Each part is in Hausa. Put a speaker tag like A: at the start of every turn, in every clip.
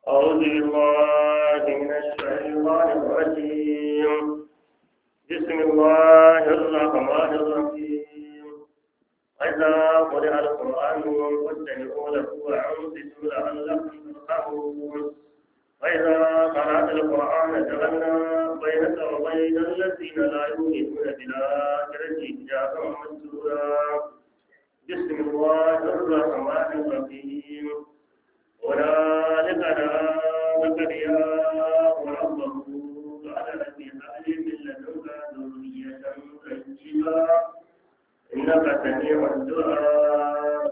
A: أعوذ بالله من الشيطان الرجيم بسم الله الرحمن الرحيم وإذا قرئ القرآن فاستمعوا له وأنصتوا لعلكم ترحمون وإذا قرأت القرآن جعلنا بينك وبين الذين لا يؤمنون بالآخرة حجابا مستورا بسم الله الرحمن الرحيم هنالك دعا زكريا ربه قال رب هب لي من لدنك ذرية طيبة إنك سميع الدعاء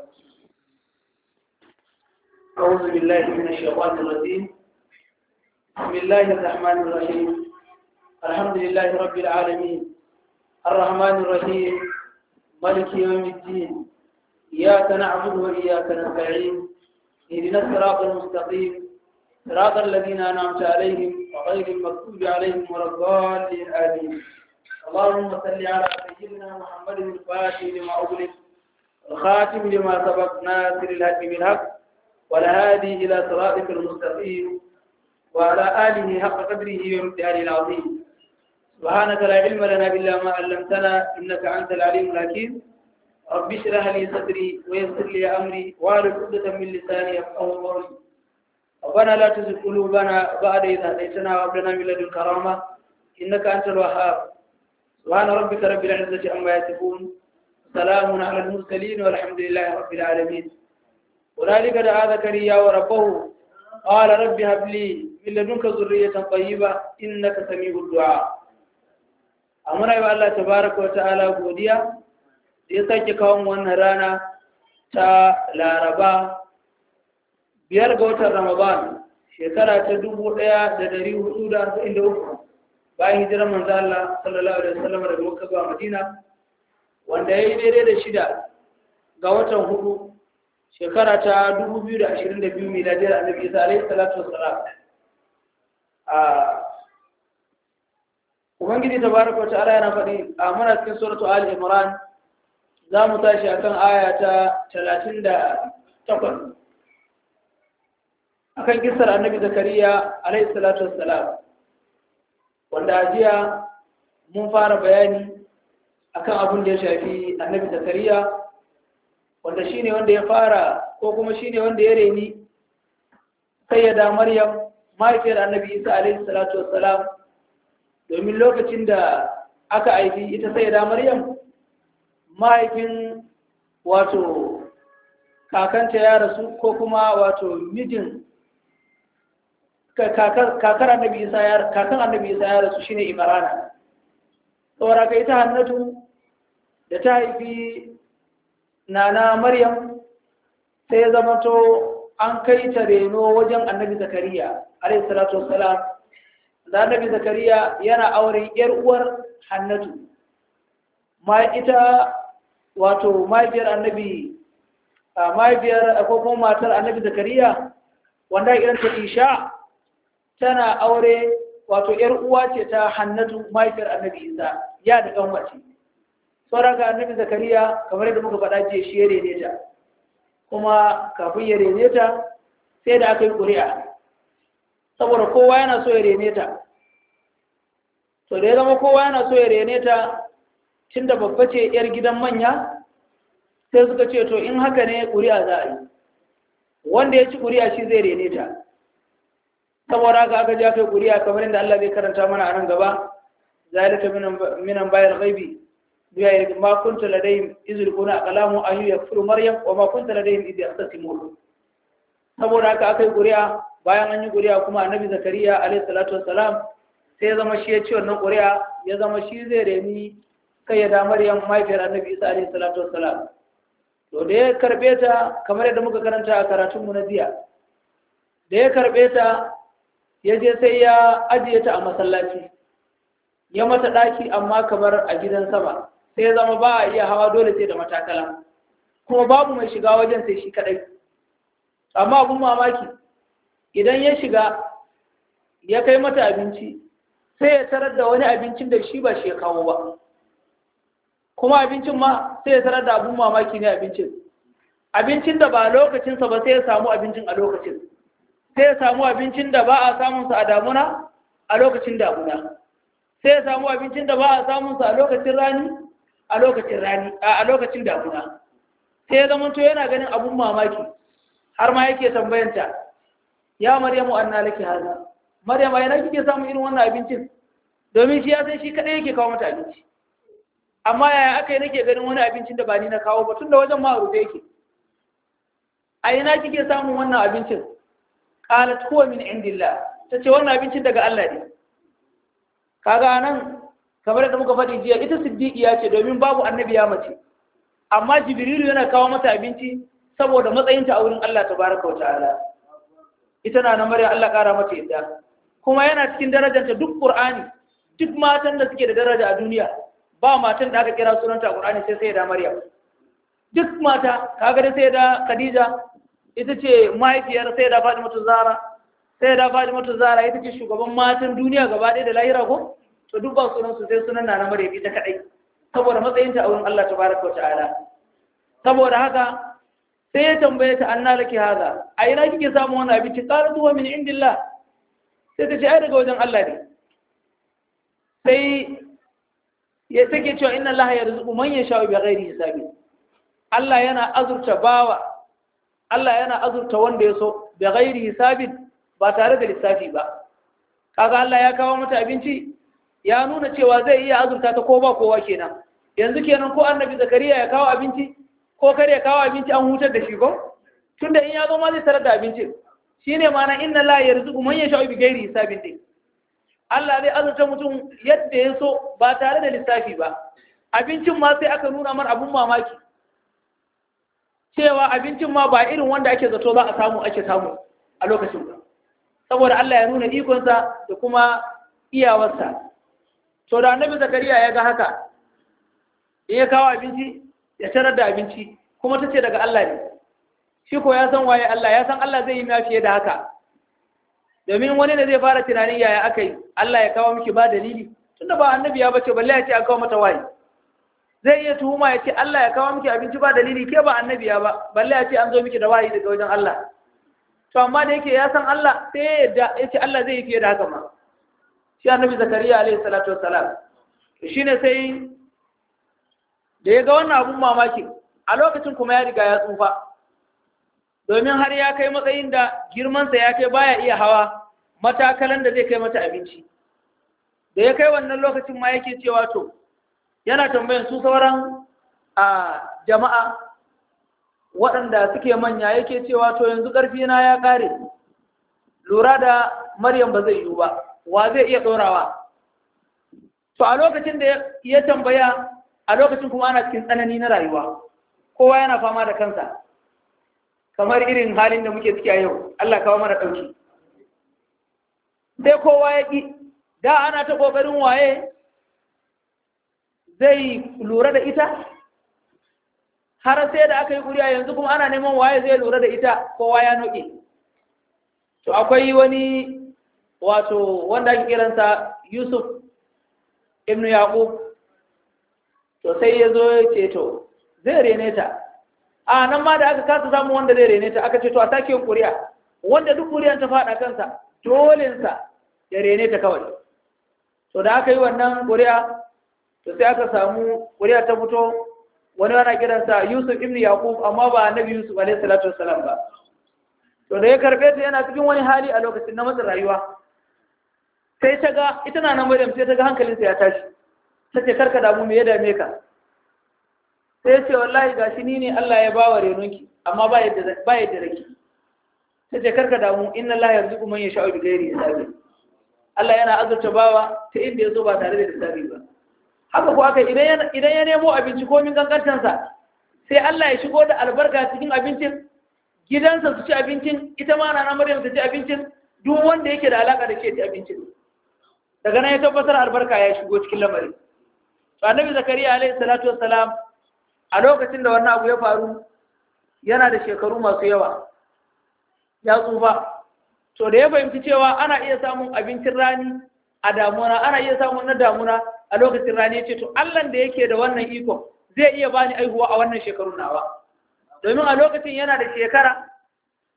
B: أعوذ بالله من الشيطان الرجيم بسم الله الرحمن الرحيم الحمد لله رب العالمين الرحمن الرحيم مالك يوم الدين إياك نعبد وإياك نستعين اهدنا الصراط المستقيم صراط الذين أنعمت عليهم وغير المغضوب عليهم ولا الضالين آمين اللهم صل على سيدنا محمد الفاتح لما أغلق الخاتم لما سبق ناصر الهدي بالحق والهادي إلى صراطك المستقيم وعلى آله حق قدره وامتحانه العظيم سبحانك لا علم لنا إلا ما علمتنا إنك أنت العليم الحكيم رب اشرح لي صدري ويسر لي أمري واعرف عقدة من لساني يفقهوا قولي ربنا لا تزغ قلوبنا بعد إذ هديتنا وهب لنا من لدنك رحمة إنك أنت الوهاب سبحان ربك رب العزة عما يصفون سلام على المرسلين والحمد لله رب العالمين هنالك دعا زكريا وربه قال رب هب لي من لدنك ذرية طيبة إنك سميع الدعاء أمنا يا الله تبارك وتعالى godiya da ya sake kawo wannan rana ta laraba biyar ga watan ramadan shekara ta dubu ɗaya da dari hudu da arba'in da uku bayan hijirar manzo Allah sallallahu alaihi wasallam daga Makka zuwa Madina wanda ya yi daidai da shida ga watan hudu shekara ta 2022 miladiyar annabi isa alaihi salatu wassalam a ubangiji tabaraka wa ta'ala yana faɗi a muna cikin suratu ali imran za mu tashi akan aya ta 38 akan kisar annabi zakariya alaihi salatu wassalam wanda a jiya mun fara bayani akan abin da ya shafi annabi zakariya wanda shi ne wanda ya fara ko kuma shi ne wanda ya reni sayyada maryam mahaifiyar annabi isa alaihi salatu wassalam domin lokacin da aka aiki ita sayyada maryam mahaifin wato kakanta ya rasu ko kuma wato mijin kakar annabi isa ya kakan annabi isa ya rasu shine imrana saboda ka ita hannatu da ta haifi nana maryam sai ya zamanto an kai ta reno wajen annabi zakariya alayhi salatu wassalam da annabi zakariya yana auren yar uwar hannatu ma ita wato mahaifiyar annabi mahaifiyar ko kuma matar annabi zakariya wanda irin ta isha tana aure wato yar uwa ce ta hannatu mahaifiyar annabi isa ya da kan wace sauran ga annabi zakariya kamar yadda muka faɗa ce shi ya rene ta kuma kafin ya rene ta sai da aka yi ƙuri'a saboda kowa yana so ya rene ta to da ya zama kowa yana so ya rene ta tun da babba ce yar gidan manya sai suka ce to in haka ne ƙuri'a za a yi wanda ya ci ƙuri'a shi zai rene ta saboda haka aka ja kai ƙuri'a kamar yadda Allah zai karanta mana a nan gaba zalika minan bayan ghaibi biya ma kunta ladayhim iz yulquna aqlamu ayu yakfuru maryam wa ma kunta ladayhim iz yaqtasimun saboda haka akai ƙuri'a bayan an yi ƙuri'a kuma annabi zakariya alayhi salatu wassalam sai ya zama shi ya ci wannan ƙuri'a ya zama shi zai reni kai ya da maryam mahaifiyar annabi isa alayhi salatu wassalam to da ya karbe ta kamar yadda muka karanta a karatun mu na jiya da ya karbe ta ya je sai ya ajiye ta a masallaci ya mata ɗaki amma kamar a gidan sama sai ya zama ba a iya hawa dole sai da matakala kuma babu mai shiga wajen sai shi kadai amma abun mamaki idan ya shiga ya kai mata abinci sai ya tarar da wani abincin da shi ba shi ya kawo ba kuma abincin ma sai ya tarar da abun mamaki ne abincin abincin da ba lokacinsa ba sai ya samu abincin a lokacin sai ya samu abincin da ba a samun sa a damuna a lokacin damuna sai ya samu abincin da ba a samun sa a lokacin rani a lokacin rani a lokacin damuna sai ya zama to yana ganin abun mamaki har ma yake tambayanta ya maryamu anna laki hada maryam ai na kike samu irin wannan abincin domin shi ya san shi kadai yake kawo mata abinci amma yaya aka yi nake ganin wani abincin da ba ni na kawo ba tun da wajen ma rufe yake a ina kike samun wannan abincin qalat huwa min indillah tace wannan abincin daga Allah ne kaga nan kamar da muka faɗi jiya ita siddiqiya ce domin babu annabi ya mace amma jibrilu yana kawo mata abinci saboda matsayinta a wurin Allah tabaraka wa ta'ala ita na nan maryam Allah kara mata yadda kuma yana cikin darajarta duk qur'ani duk matan da suke da daraja a duniya ba matan da aka kira sunanta a qur'ani sai sai da maryam duk mata kaga da sai da khadija ita ce mahaifiyar sai da fatimatu zara sai da fatimatu zara ita ce shugaban matan duniya gaba ɗaya da lahira ko to duk ba sunan su sai sunan na maryam ita kadai saboda matsayinta a wurin Allah tabaraka wa ta'ala saboda haka sai ya tambaye ta anna laki haza a ina kike samu wannan abinci qalat huwa min indillah sai ta ce ai daga wajen Allah ne sai ya take cewa inna Allah yarzuqu man yasha'u bighairi hisabi Allah yana azurta bawa Allah yana azurta wanda ya so bighairi hisabin ba tare da lissafi ba kaga Allah ya kawo mata abinci ya nuna cewa zai iya azurta ta ko ba kowa kenan yanzu kenan ko annabi zakariya ya kawo abinci ko kare ya kawo abinci an hutar da shi ko tunda in ya zo ma zai tarar da abinci shine ma'ana inna la yarzuqu man yasha'u bighairi hisabin din Allah zai azurta mutum yadda ya so ba tare da lissafi ba abincin ma sai aka nuna mar abun mamaki cewa abincin ma ba irin wanda ake zato za a samu ake samu a lokacin ba saboda Allah ya nuna ikonsa da kuma iyawarsa to da annabi zakariya ya ga haka in ya kawo abinci ya tarar da abinci kuma ta ce daga Allah ne shi ko ya san waye Allah ya san Allah zai yi ma fiye da haka domin wani ne zai fara tunanin yaya aka yi Allah ya kawo miki ba dalili tunda ba annabi ya bace balle ya ce a kawo mata waye zai iya tuhuma ya ce Allah ya kawo miki abinci ba dalili ke ba annabi ya ba balle ya ce an zo miki da wahayi daga wajen Allah to amma da yake ya san Allah sai ya yadda ya ce Allah zai yi fiye da haka ma shi annabi zakariya alaihi salatu wassalam shine sai da ya ga wannan abun mamaki a lokacin kuma ya riga ya tsufa domin har ya kai matsayin da girmansa ya kai baya iya hawa matakalan da zai kai mata abinci da ya kai wannan lokacin ma yake cewa to yana tambayan su sauran a jama'a waɗanda suke manya yake cewa to yanzu ƙarfina ya ƙare lura da maryam ba zai yiwu ba wa zai iya ɗorawa to a lokacin da ya tambaya a lokacin kuma ana cikin tsanani na rayuwa kowa yana fama da kansa kamar irin halin da muke ciki a yau Allah kawo mana ɗauki sai kowa ya ƙi da ana ta ƙoƙarin waye zai lura da ita har sai da aka yi ƙuri'a yanzu kuma ana neman waye zai lura da ita kowa ya noƙe to akwai wani wato wanda ake kiransa yusuf ibn yaqub to sai ya zo ya ce to zai rene ta a nan ma da aka kasa samun wanda zai rene ta aka ce to a sake yin ƙuri'a wanda duk ƙuri'an ta faɗa kansa dolensa ya rene ta kawai to da aka yi wannan ƙuri'a to sai aka samu ƙuri'a ta fito wani ana kiransa yusuf ibn yaqub amma ba annabi yusuf alaihi salatu wassalam ba to da ya karɓe ta yana cikin wani hali a lokacin na matsin rayuwa sai ta ga ita na nan maryam sai ta ga hankalinsa ya tashi ta ce karka damu me ya dame ka sai ya ce wallahi ga shi ni ne Allah ya bawa renonki amma ba yadda ba yadda rake ta ce karka damu inna Allah yarzuqu man yasha'u bi ghairi hisabi Allah yana azurta bawa ta inda ya zo ba tare da hisabi ba haka ko aka idan idan ya nemo abinci ko min gangantansa sai Allah ya shigo da albarka cikin abincin gidansa su ci abincin ita ma na Maryam ta ci abincin duk wanda yake da alaka da shi ya ci abincin daga nan ya tabbatar albarka ya shigo cikin lamarin to annabi zakariya alaihi salatu wassalam a lokacin da wannan abu ya faru yana da shekaru masu yawa ya tsufa to da ya fahimci cewa ana iya samun abincin rani a damuna ana iya samun na damuna a lokacin rani ya ce to allan da yake da wannan iko zai iya bani aihuwa a wannan shekarun nawa domin a lokacin yana da shekara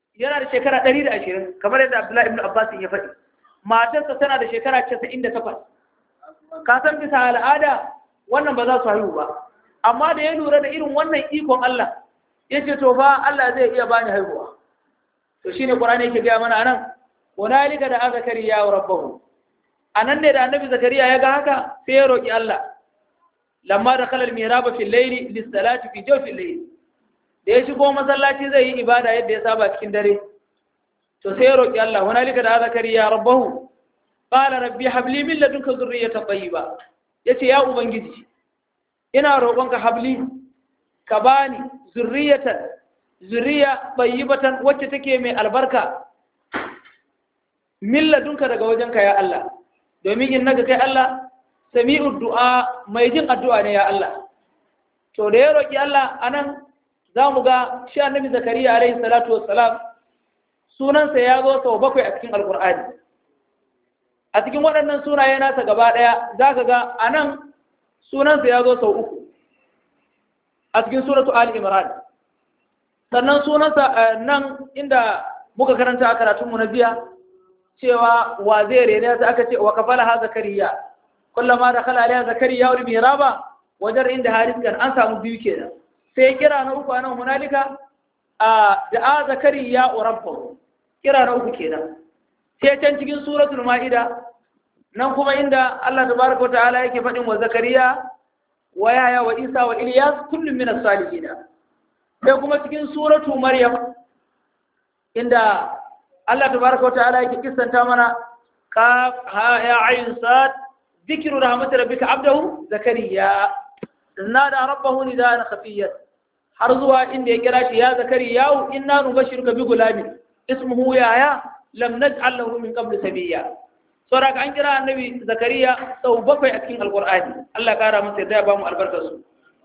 B: yana da shekara ɗari da ashirin kamar yadda abdullahi ibn abbas ya faɗi matarsa tana da shekara casa'in da takwas ka san bisa al'ada wannan ba za su haihu ba amma da ya lura da irin wannan ikon Allah ya ce to fa Allah zai iya bani haihuwa to shine Qur'ani yake gaya mana anan hunalika da zakariya wa rabbahu anan ne da annabi zakariya ya ga haka sai ya roki Allah lamma da khalal mihraba fil layli lis salati fi jawfil layl da ya shigo masallaci zai yi ibada yadda ya saba cikin dare to sai ya roki Allah hunalika da zakariya rabbahu qala rabbi habli min ladunka dhurriyatan tayyiba yace ya ubangiji ina roƙonka habli ka bani zurriyatan zuriya tayyibatan wacce take mai albarka min ladunka daga wajenka ya Allah domin in naga kai Allah sami'ud du'a mai jin addu'a ne ya Allah to da ya roki Allah anan za mu ga shi annabi zakariya alaihi salatu wassalam sunansa ya zo sau bakwai a cikin alkur'ani a cikin waɗannan sunaye nasa gaba ɗaya za ka ga a nan sunansa ya zo sau uku a cikin suratu ali imran sannan sunansa nan inda muka karanta a karatunmu na biya cewa wa zai rene ta aka ce wa kafala ha zakariya kullama da kala alaiha zakariya wani mihraba wajen inda hariskan an samu biyu kenan sai kira na uku anan hunalika a da'a zakariya wa rabbahu kira na uku kenan sai can cikin suratul ma'ida nan kuma inda Allah tabaraka wata'ala yake faɗin wa zakariya wa yaya wa isa wa ilyas kullum min as-salihin sai kuma cikin suratu maryam inda Allah tabaraka wata'ala yake kissanta mana ka ha ya ayin sad dhikru rahmat rabbika abdahu zakariya nada rabbahu nidaan khafiyyan har zuwa inda ya kira shi ya zakariya inna nubashiruka bi gulamin ismuhu yaya lam naj'al lahu min qabl sabiya saboda an kira annabi zakariya sau bakwai a cikin alqur'ani Allah kara masa yadda ya bamu albarkar su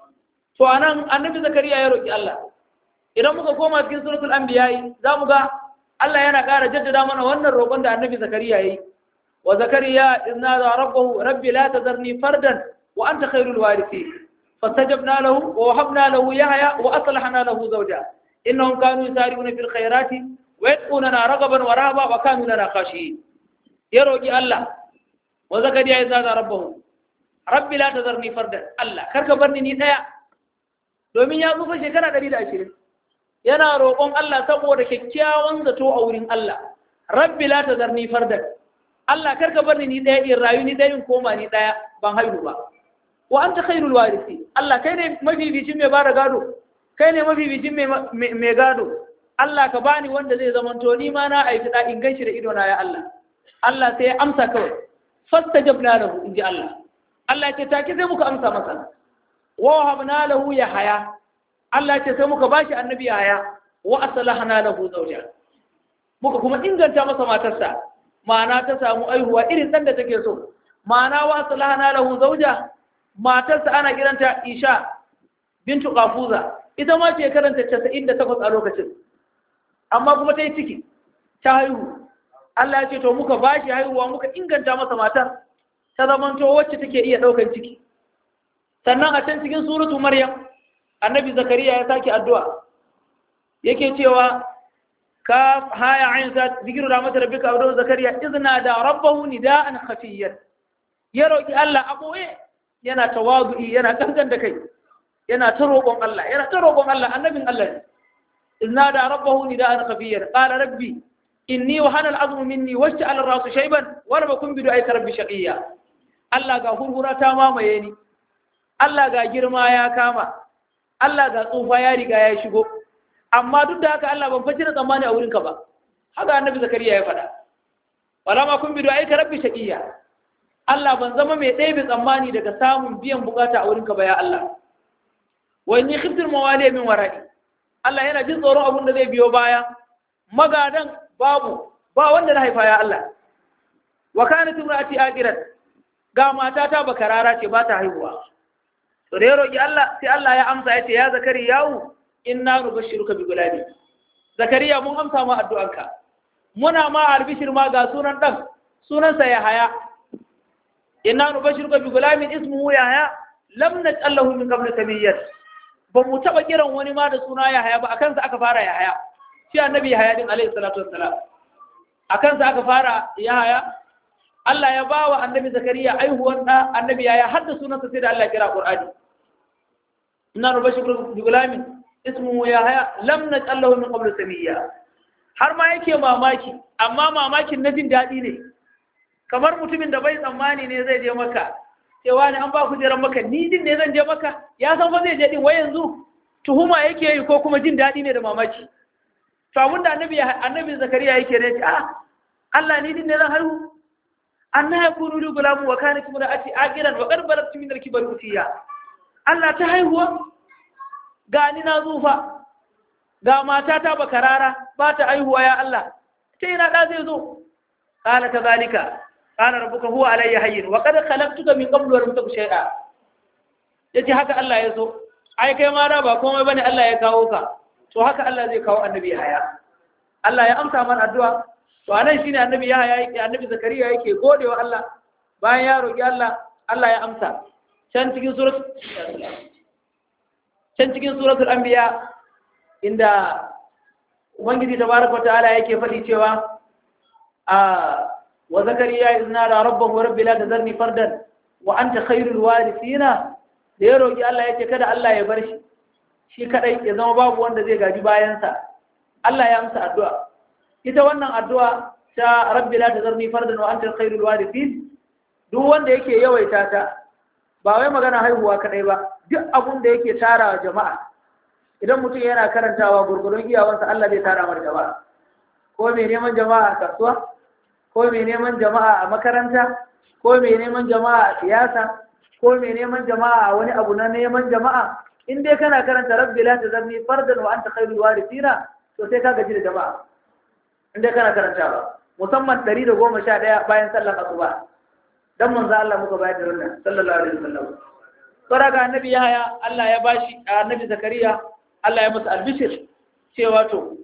B: to anan annabi zakariya ya roki Allah idan muka koma cikin suratul anbiya zamu ga Allah yana kara jaddada mana wannan roƙon da annabi zakariya yayi wa zakariya inna za rabbahu rabbi la tazarni fardan wa anta khairul warithin fastajabna lahu wa wahabna lahu yahya wa aslahna lahu zawja innahum kanu yusari'una fil khairati ويدعوننا رغبا ورهبا وكانوا لنا خاشعين يروجي الله وزكريا إذ نادى ربه ربي لا تذرني فردا الله كرك برني ني دaya domin ya tsufa shekara 120 yana roƙon Allah saboda kyakkyawan zato a wurin Allah rabbi la tazarni fardan Allah karka barni ni daya in rayu ni dayin koma ni daya ban haihu ba wa anta khairul warisi Allah kai ne mabibicin mai bada gado kai ne mabibicin mai gado Allah ka bani wanda zai zamanto ni ma na aiki da in ganshi da ido na ya Allah Allah sai ya amsa kawai fastajabna lahu inji Allah Allah ce take sai muka amsa masa wa wahabna lahu yahya Allah ce sai muka bashi annabi yahya wa aslahna lahu zawja muka kuma inganta masa matarsa ma'ana ta samu aihuwa irin dan da take so ma'ana wa aslahna lahu zawja matarsa ana kiranta Isha bintu Qafuza ita ma ce karanta 98 a lokacin amma kuma ta yi ciki ta haihu Allah ya ce to muka ba shi haihuwa muka inganta masa matar ta zamanto wacce take iya ɗaukan ciki sannan a can cikin suratu maryam annabi zakariya ya sake addu'a yake cewa ka haya ayin sa zikiru da mata rabbika abdu zakariya izna da rabbahu nida'an khafiyyan ya roki Allah a boye yana tawazu'i yana kankan da kai yana ta roƙon Allah yana ta roƙon Allah annabin Allah ne إذ نادى ربه نداء خفيا قال ربي إني وهن العظم مني واشتعل الرأس شيبا ولم أكن بدعائك ربي شقيا Allah ga hurhura ta mamaye ni Allah ga girma ya kama Allah ga tsufa ya riga ya shigo amma duk da haka Allah ban fashi da tsammani a wurinka ba haka annabi zakariya ya faɗa wala ma kun bidu aika rabbi shaqiya Allah ban zama mai ɗaya tsammani daga samun biyan bukata a wurinka ba ya Allah wa inni khiftul mawali min wara'i Allah yana jin tsoron abin da zai biyo baya magadan babu ba wanda na haifa ya Allah wa kanat imraati aqirat ga matata bakarara ce ba ta haihuwa to da ya roki Allah sai Allah ya amsa yace ya zakariya inna nubashshiruka bi gulabi zakariya mun amsa ma addu'anka muna ma albishir ma ga sunan dan sunansa Yahaya inna nubashshiruka bi gulamin ismuhu Yahaya lam naj'al lahu min qabl samiyyat ba mu taɓa kiran wani ma da suna Yahaya ba a kansa aka fara Yahaya shi annabi Yahaya din alaihi salatu wassalam akan sa aka fara Yahaya Allah ya ba wa annabi Zakariya aihuwan da annabi Yahaya har da sunansa sai da Allah ya kira Qur'ani inna rubashiru bi gulamin ismuhu Yahaya lam naj'al lahu min qablu samiyya har ma yake mamaki amma mamakin na jin daɗi ne kamar mutumin da bai tsammani ne zai je maka cewa ne an ba ku jiran maka ni din ne zan je maka ya san fa zai je din wai yanzu tuhuma yake yi ko kuma jin daɗi ne da mamaki to abin da annabi annabi zakariya yake ne a Allah ni din ne zan haihu anna yakunu li gulamu wa kanat imraati aqiran wa qad balagtu min al-kibar utiya Allah ta haihuwa ga ni na zufa ga matata bakarara ba ta aihuwa ya Allah ta ina da zai zo qala kadhalika qala rabbuka huwa alayya hayyin wa qad khalaqtuka min qablu wa lam taku shay'a yace haka Allah ya so ai kai ma da ba komai bane Allah ya kawo ka to haka Allah zai kawo annabi haya Allah ya amsa man addu'a to anan shine annabi ya haya yake annabi zakariya yake godewa Allah bayan ya roki Allah Allah ya amsa can cikin surat can cikin suratul anbiya inda ubangiji tabaraka ta'ala yake faɗi cewa a wa zakariya izna da rabbahu rabbi la tazarni fardan wa anta khairul warithina da ya roki Allah yace kada Allah ya bar shi shi kadai ya zama babu wanda zai gaji bayansa Allah ya amsa addu'a ita wannan addu'a ta rabbi la tazarni fardan wa anta khairul warithin duk wanda yake yawaita ta ba wai magana haihuwa kadai ba duk abun da yake tara jama'a idan mutum yana karantawa gurgurun iyawansa Allah zai tara mar jama'a ko mai neman jama'a a kasuwa ko mai neman jama'a a makaranta ko mai neman jama'a a siyasa ko mai neman jama'a a wani abu na neman jama'a in dai kana karanta rabbi la tazarni fardan wa anta khairul warithina to sai ka gaji da jama'a in dai kana karantawa musamman 111 bayan sallar asuba dan manzo Allah muka bayar da wannan sallallahu alaihi wasallam sura ga annabi Yahaya Allah ya bashi annabi Zakariya Allah ya masa albishir cewa to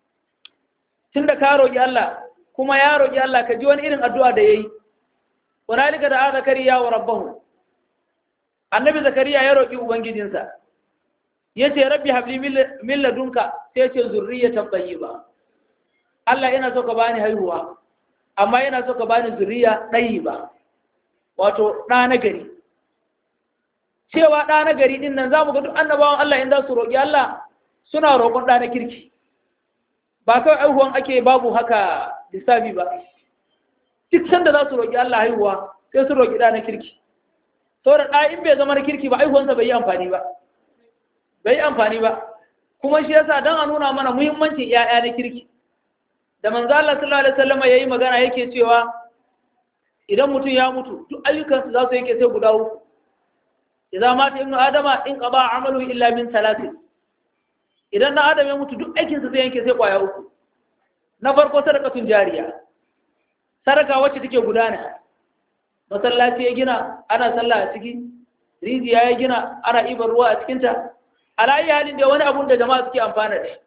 B: tunda ka roki Allah kuma ya roki Allah ka ji wani irin addu'a da yayi hunalika da Zakariya wa rabbahu annabi Zakariya ya roki ubangijinsa yace rabbi habli min ladunka sai ce zurriyatan tayyiba Allah yana so ka bani haihuwa amma yana so ka bani zuriya ba. wato ɗa na gari cewa ɗa na gari ɗin nan za mu ga duk annabawan Allah in za su roƙi Allah suna roƙon ɗa na kirki ba kawai aihuwan ake babu haka lissafi ba duk sanda za su roƙi Allah haihuwa sai su roƙi ɗa na kirki saboda ɗa in bai zama na kirki ba aihuwansa bai yi amfani ba bai yi amfani ba kuma shi yasa don a nuna mana muhimmancin 'ya'ya na kirki da manzo Allah sallallahu alaihi wasallam yayi magana yake cewa idan mutum ya mutu duk ayyukansu za su yake sai guda uku idan mata ibnu adama in qaba amalu illa min salasin idan na adam ya mutu duk aikinsa zai yanke sai kwaya uku na farko sadakatun jariya sadaka wacce take gudana masallaci ya gina ana sallah a ciki rijiya ya gina ana ibar ruwa a cikinta alayi halin da wani abun da jama'a suke amfana da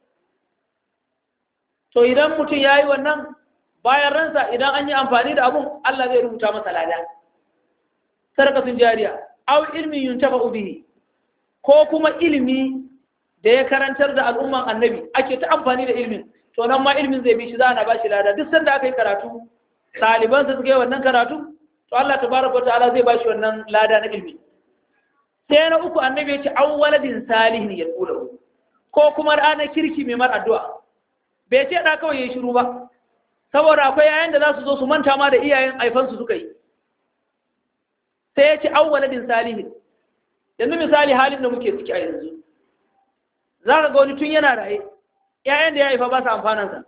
B: to idan mutum ya yi wannan bayan ransa idan an yi amfani da abun Allah zai rubuta masa lada sadakatun jariya aw ilmin yuntafa bihi ko kuma ilimi da ya karantar da al'umman annabi ake ta amfani da ilmin to nan ma ilmin zai bi shi za a ba shi lada duk sanda aka yi karatu ɗaliban su suka yi wannan karatu to Allah tabaraka wa ta'ala zai ba shi wannan lada na ilmi sai na uku annabi ya ce an waladin salihin ya kula ko kuma ranar kirki mai mar addu'a bai ce da kawai ya shiru ba saboda akwai yayan da za su zo su manta ma da iyayen aifansu suka yi sai ya ce an waladin salihin yanzu misali halin da muke ciki a yanzu za ka ga wani tun yana raye ‘ya'yan da ya haifa ba su amfanansa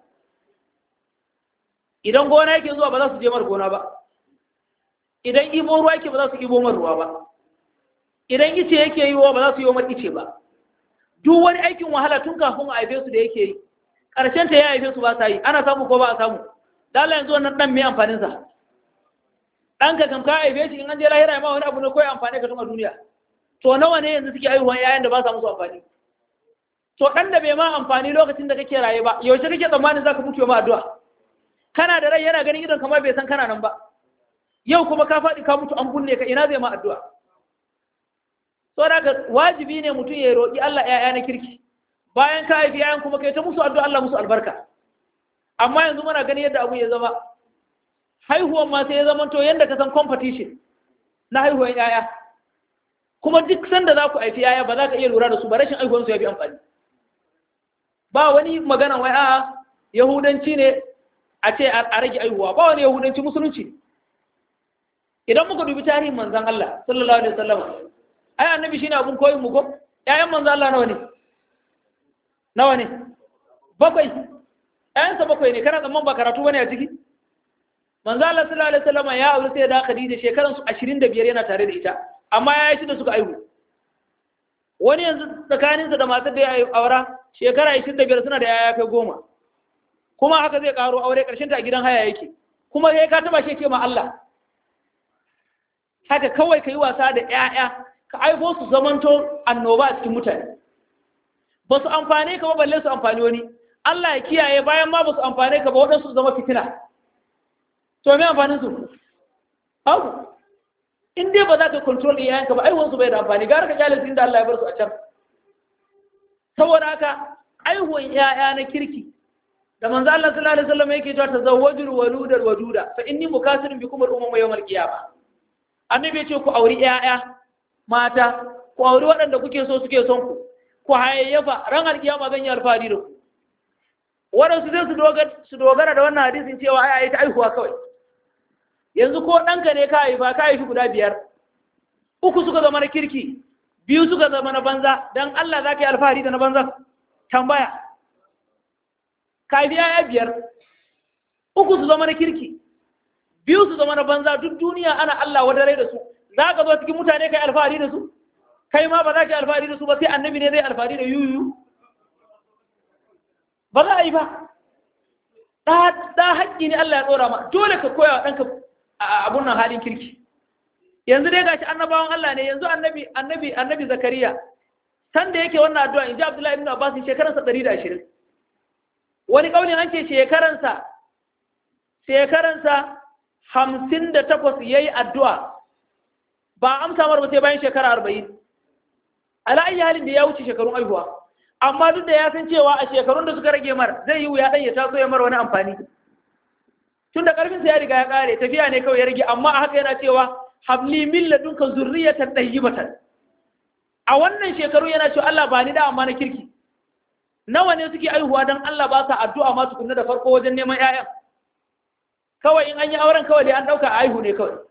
B: idan gona yake zuwa ba za su je mar gona ba idan ibo ruwa yake ba za su ibo mar ruwa ba idan ice yake yi wa ba za su yi wa mar ice ba duk wani aikin wahala tun kafin a haife su da yake yi ƙarshen ta ya haife su ba sa yi ana samu ko ba a samu dala yanzu wannan ɗan mai amfaninsa ɗanka kam ka haife shi in an je lahira ma wani abu ne kawai amfani ka tun a duniya to nawa ne yanzu suke haihuwan yayan da ba sa musu amfani to ɗan da bai ma amfani lokacin da kake raye ba yaushe kake tsammanin za ka mutu ma addu'a kana da rai yana ganin idon kamar bai san kana nan ba yau kuma ka faɗi ka mutu an bulle ka ina zai ma addu'a so da wajibi ne mutum ya roƙi Allah ƴaƴa na kirki bayan ka haifi yayan kuma kai ta musu addu'a Allah musu albarka amma yanzu muna gani yadda abu ya zama haihuwan ma sai ya zama to yadda ka san competition na haihuwan yaya kuma duk sanda za ku haifi yaya ba za ka iya lura da su ba rashin haihuwansu ya fi amfani ba wani magana wai a yahudanci ne a ce a rage haihuwa ba wani yahudanci musulunci idan muka dubi tarihin manzan Allah sallallahu alaihi wasallam ai annabi shine abun koyin mu ko ƴaƴan manzan Allah nawa ne nawa ne bakwai ƴaƴansa bakwai ne kana tsamman ba karatu bane a ciki manzan Allah sallallahu alaihi wasallam ya aure sai da Khadija shekaran su 25 yana tare da ita amma ya yi da suka aihu wani yanzu tsakaninsa da matar da ya aura shekara 25 suna da yaya kai goma kuma haka zai karo aure karshen ta a gidan haya yake kuma sai ka taba shi ce ma Allah haka kawai ka yi wasa da 'ya'ya ka aiko su zamanto annoba a cikin mutane ba su amfane ka ba balle su amfani wani Allah ya kiyaye bayan ma ba su amfane ka ba waɗansu su zama fitina to me amfanin su hau in dai ba za ka control iyayen ka ba aiwon su bai da amfani gara ka kyale inda Allah ya bar su a can saboda haka aiwon 'ya'ya na kirki da manzo Allah sallallahu alaihi wasallam yake cewa tazawwajul waludal waduda fa inni mukasirun bikum al-umma yawmal qiyamah annabi ya ce ku auri ƴaƴa mata ku auri waɗanda kuke so suke son ku ku hayayyafa ran alkiyama zan yi alfahari da ku waɗansu zai su dogara da wannan hadisin cewa ai ai ta aihuwa kawai yanzu ko ɗanka ne ka haifa ka haifi guda biyar uku suka zama na kirki biyu suka zama na banza dan Allah za ka yi alfahari da na banza tambaya ka haifi ƴaƴa biyar uku su zama na kirki biyu su zama na banza duk duniya ana Allah wadare da su za ka zo cikin mutane kai alfahari da su kai ma ba za ka yi alfahari da su ba sai annabi ne zai alfahari da yuyu ba za a yi ba ɗa haƙƙi ne Allah ya tsora ma dole ka koya wa ɗanka abun nan halin kirki yanzu dai gashi annabawan Allah ne yanzu annabi annabi annabi zakariya san da yake wannan addu'a in ji Abdullahi ibn Abbas shekaransa 120 wani kaulin an ce shekaransa shekaransa hamsin da takwas ya yi addu'a ba amsa mar ba sai bayan shekara arba'in ala'ayi halin da ya wuce shekarun aihuwa amma duk da ya san cewa a shekarun da suka rage mar zai yi wuya ɗan ya taso ya mar wani amfani tun da ƙarfinsa ya riga ya ƙare tafiya ne kawai ya rage amma a haka yana cewa habli min ladunka zurriyatan tayyibatan a wannan shekaru yana cewa Allah ba ni da amma na kirki nawa ne suke aihuwa don Allah ba sa addu'a ma tukunna da farko wajen neman 'ya'yan kawai in an yi auren kawai dai an ɗauka a aihu ne kawai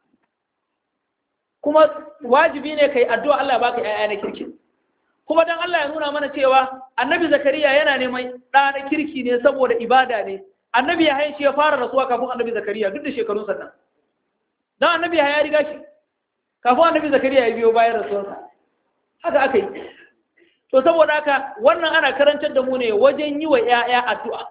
B: kuma wajibi ne kai addu'a Allah baka ƴaƴa na kirki kuma dan Allah ya nuna mana cewa annabi zakariya yana neman ɗa na kirki ne saboda ibada ne annabi ya haishi ya fara rasuwa kafin annabi zakariya duk da shekarun sannan dan annabi ya riga shi kafin annabi zakariya ya biyo bayan rasuwarsa haka aka yi to saboda haka wannan ana karantar da mu ne wajen yi wa ƴaƴa addu'a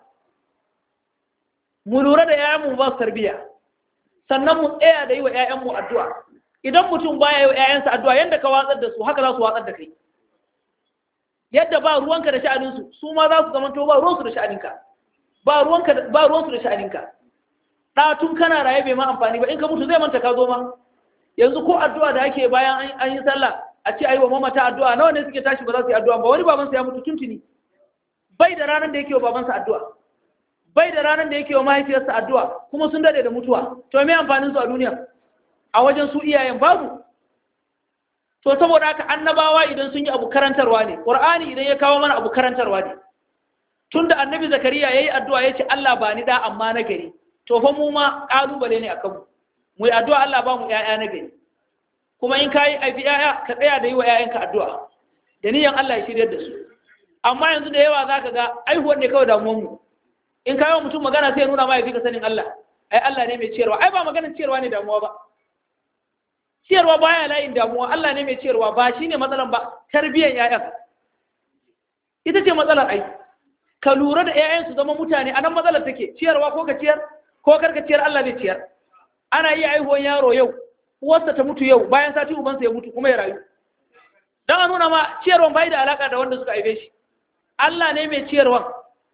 B: mu lura da ‘ya'yanmu ba su tarbiya sannan mu tsaya da yi wa ‘ya'yanmu addu'a idan mutum baya yi wa ‘ya'yansa addu'a yadda ka watsar da su haka za su watsar da kai yadda ba ruwanka da sha'aninsu su ma za su zamanto ba ruwansu da sha'aninka ba ruwansu da sha'aninka ɗatun kana raye bai ma amfani ba in ka mutu zai manta ka zo ma yanzu ko addu'a da ake bayan an yi sallah a ce a yi wa mamata addu'a nawa ne suke tashi ba za su yi addu'a ba wani babansa ya mutu tuntuni bai da ranar da yake wa babansa addu'a bai da ranar da yake wa mahaifiyarsa addu'a kuma sun dade da mutuwa to me amfanin su a duniya a wajen su iyayen babu to saboda haka annabawa idan sun yi abu karantarwa ne qur'ani idan ya kawo mana abu karantarwa ne tunda annabi zakariya yayi addu'a yace Allah ba ni da amma na gari to fa mu ma kalubale ne akan mu mu yi addu'a Allah ba mu ƴaƴa na gari kuma in kai aifi ƴaƴa ka tsaya da yi wa ƴaƴanka addu'a da niyan Allah ya shiryar da su amma yanzu da yawa zaka ga aihuwar ne kawai damuwar mu in kawo mutum magana sai nuna ma ya fi ka sanin Allah ai Allah ne mai ciyarwa ai ba maganar ciyarwa ne damuwa ba ciyarwa baya layin damuwa Allah ne mai ciyarwa ba shine matsalan ba tarbiyyar ƴaƴan ita ce matsalar ai ka lura da ƴaƴan su zama mutane anan matsalar take ciyarwa ko ka ciyar ko kar ka ciyar Allah ne ciyar ana iya aihuwan yaro yau uwarsa ta mutu yau bayan sati ubansa ya mutu kuma ya rayu dan a nuna ma ciyarwan bai da alaka da wanda suka aibe shi Allah ne mai ciyarwan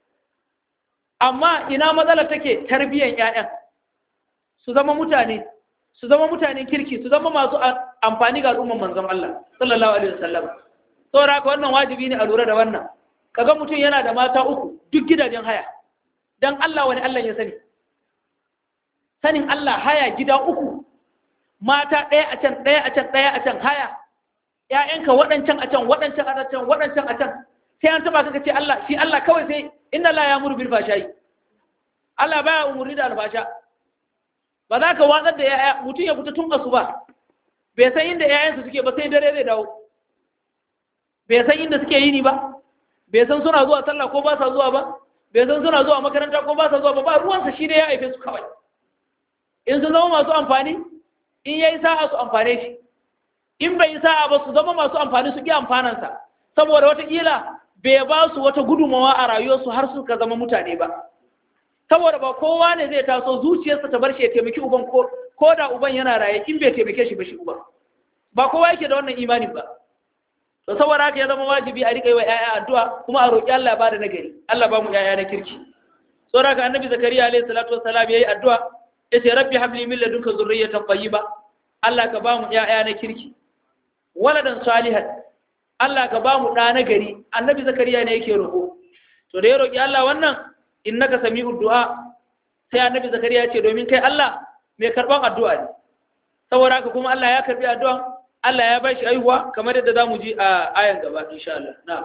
B: amma ina matsala take tarbiyyar ƴaƴan su zama mutane su zama mutanen kirki su zama masu amfani ga al'umman manzon Allah sallallahu alaihi wasallam saboda haka wannan wajibi ne a lura da wannan kaga mutum yana da mata uku duk gidajen haya dan Allah wani Allah ya sani sanin Allah haya gida uku mata ɗaya a can ɗaya a can ɗaya a can haya ƴaƴanka waɗancan a can waɗancan a can waɗancan a can sai an taba ka ce Allah shi Allah kawai sai inna la ya'muru bil fashai Allah baya umurni da albasha ba za ka watsar da yaya mutum ya fita tun asuba bai san inda yayansa suke ba sai dare zai dawo bai san inda suke yini ba bai san suna zuwa sallah ko ba sa zuwa ba bai san suna zuwa makaranta ko ba sa zuwa ba ba ruwansa shi da ya haife su kawai in sun zama masu amfani in yayi sa'a su amfane shi in bai yi sa'a ba su zama masu amfani su ki amfanansa saboda wataƙila bai ba su wata gudunmawa a rayuwarsu har suka zama mutane ba saboda ba kowa ne zai taso zuciyarsa ta bar shi ya taimaki uban ko ko da uban yana raye in bai taimake shi ba shi uban ba kowa yake da wannan imanin ba to saboda haka ya zama wajibi a riƙa yi wa ƴaƴa addu'a kuma a roƙi Allah ba da nagari Allah ba mu ƴaƴa na kirki saboda haka annabi zakariya alaihi salatu wassalam yayi addu'a yace rabbi habli min ladunka zurriyatan tayyiba Allah ka ba mu ƴaƴa na kirki waladan salihan Allah ka ba mu ɗa na gari annabi zakariya ne yake roƙo to da ya roƙi Allah wannan innaka sami'ud du'a sai annabi zakariya ya ce domin kai Allah mai karban addu'a ne saboda haka kuma Allah ya karbi addu'an Allah ya bashi aihuwa kamar yadda zamu ji a ayan gaba insha Allah na'am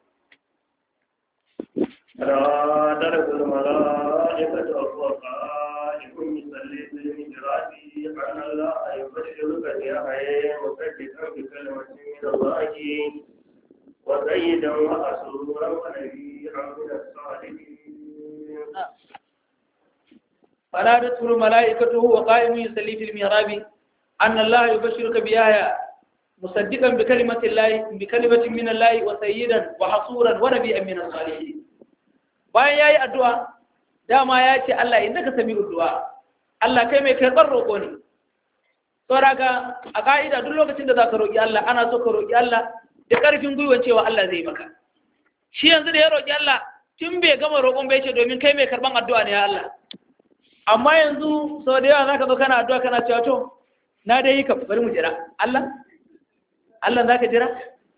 A: رادت الملائكة وهو قائم يصلي في المحراب أن الله يبشرك بيحيى مصدقا بكلمة من الله وسيدا وحسورا ونبيا من الصالحين
B: فنادته الملائكة وهو قائم يصلي في المحراب أن الله يبشرك بيحيى مصدقا بكلمة الله بكلمة من الله وسيدا وحصورا ونبيا من الصالحين bayan yayi addu'a dama ya ce Allah innaka sami'ud du'a Allah kai mai karɓar roƙo ne saboda a ka'ida duk lokacin da zaka roƙi Allah ana so ka roƙi Allah da ƙarfin gwiwa cewa Allah zai maka shi yanzu da ya roƙi Allah tun bai gama roƙon bai ce domin kai mai karɓan addu'a ne ya Allah amma yanzu sau da yawa zaka zo kana addu'a kana cewa to na dai yi ka bari mu jira Allah Allah zaka jira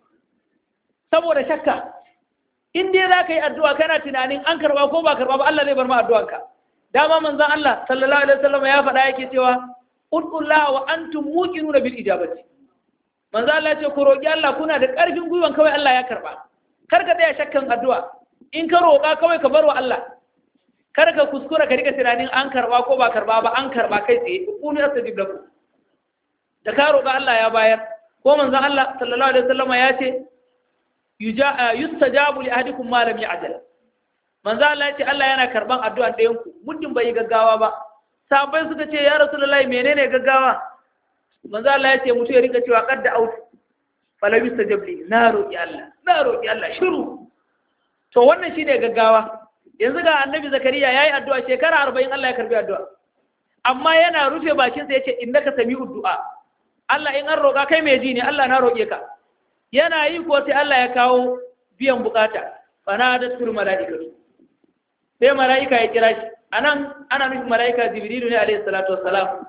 B: saboda shakka in dai za ka yi addu'a kana tunanin an karba ko ba karba ba Allah zai bar ma addu'anka dama manzon Allah sallallahu alaihi wasallam ya faɗa yake cewa udullah wa antum muqinuna bil ijabati manzon Allah ya ce ku roki Allah kuna da ƙarfin gwiwan kawai Allah ya karba kar ka tsaya shakkan addu'a in ka roƙa kawai ka bar wa Allah kar ka kuskura ka rika tunanin an karba ko ba karba ba an karba kai tsaye kunu astajib lakum da ka roƙa Allah ya bayar ko manzon Allah sallallahu alaihi wasallam ya ce yustajabu li ahadikum ma lam ya'jal manzo Allah ya ce Allah yana karban addu'an ɗayan ku muddin bai yi gaggawa ba sahabbai suka ce ya rasulullahi menene gaggawa manzo Allah ya ce mutu ya rika cewa qad out fala yustajab li na roki Allah na roki Allah shiru to wannan shine gaggawa yanzu ga annabi zakariya yayi addu'a shekara 40 Allah ya karbi addu'a amma yana rufe bakin sa yace innaka sami'ud du'a Allah in an roka kai mai ji ne Allah na roke ka yana yi ko sai Allah ya kawo biyan bukata fanadatul malaikatu sai malaika ya kira shi anan ana nufin malaika jibrilu ne alayhi salatu wassalam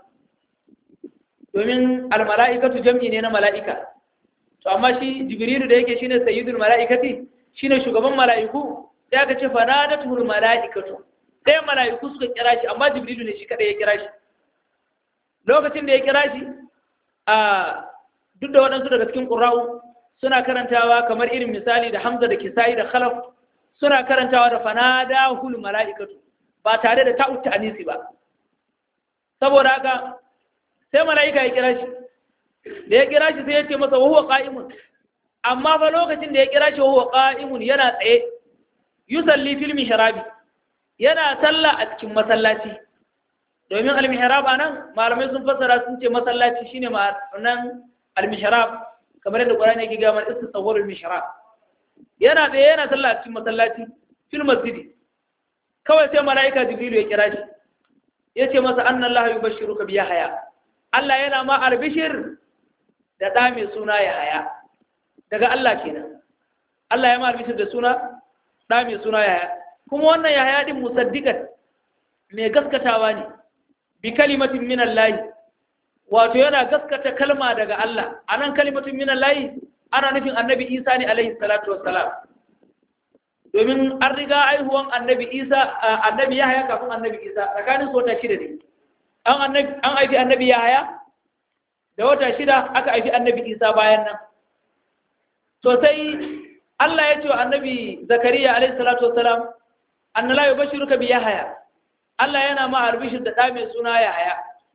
B: domin al malaikatu jam'i ne na malaika to amma shi jibrilu da yake shine sayyidul malaikati shine shugaban malaiku sai aka ce fanadatul malaikatu sai malaiku suka kira shi amma jibrilu ne shi kada ya kira shi lokacin da ya kira shi a duk da waɗansu daga cikin ƙura'u suna karantawa kamar irin misali da hamza da kisa'i da khalaf suna karantawa da fanadahul mala'ikatu ba tare da ta'ut anisi ba saboda haka sai mala'ika ya kira shi da ya kira shi sai ya ce masa wa huwa qa'imun amma fa lokacin da ya kira shi wa huwa qa'imun yana tsaye yusalli fil mihrabi yana sallah a cikin masallaci domin al-mihrab anan malamai sun fassara sun ce masallaci shine ma'anan al-mihrab kamar yadda Qur'ani yake ga mana istisawwarul mihrab yana da yana sallah cikin masallaci fil masjid kawai sai malaika jibril ya kira shi yace masa anna Allah yubashshiruka bi yahya Allah yana ma albishir da da mai suna yahya daga Allah kenan Allah ya ma albishir da suna da mai suna yahya kuma wannan yahya din musaddiqan mai gaskatawa ne bi kalimatin min Allah wato yana gaskata kalma daga Allah a nan kalimatun minan layi ana nufin annabi isa ne alaihi salatu wassalam domin an riga aihuwan annabi isa annabi yahaya kafin annabi isa tsakanin su wata shida ne an annabi an haifi annabi yahaya da wata shida aka haifi annabi isa bayan nan to sai Allah ya ce wa annabi zakariya alaihi salatu wassalam anna la yubashiruka bi yahaya Allah yana ma albishir da ɗa mai suna yahaya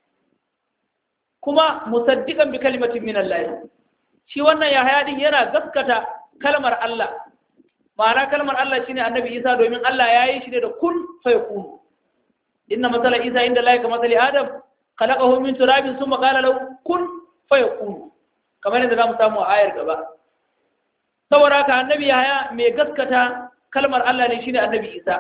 B: kuma musaddiqan bi kalimatin min Allah shi wannan yahaya din yana gaskata kalmar Allah ma'ana kalmar Allah shine annabi Isa domin Allah ya yi shi ne da kun fayakun inna masala Isa inda Allah ka masali Adam khalaqahu min turabin thumma qala lahu kun fayakun kamar yadda zamu samu a ayar gaba saboda haka annabi Yahaya mai gaskata kalmar Allah ne shine annabi Isa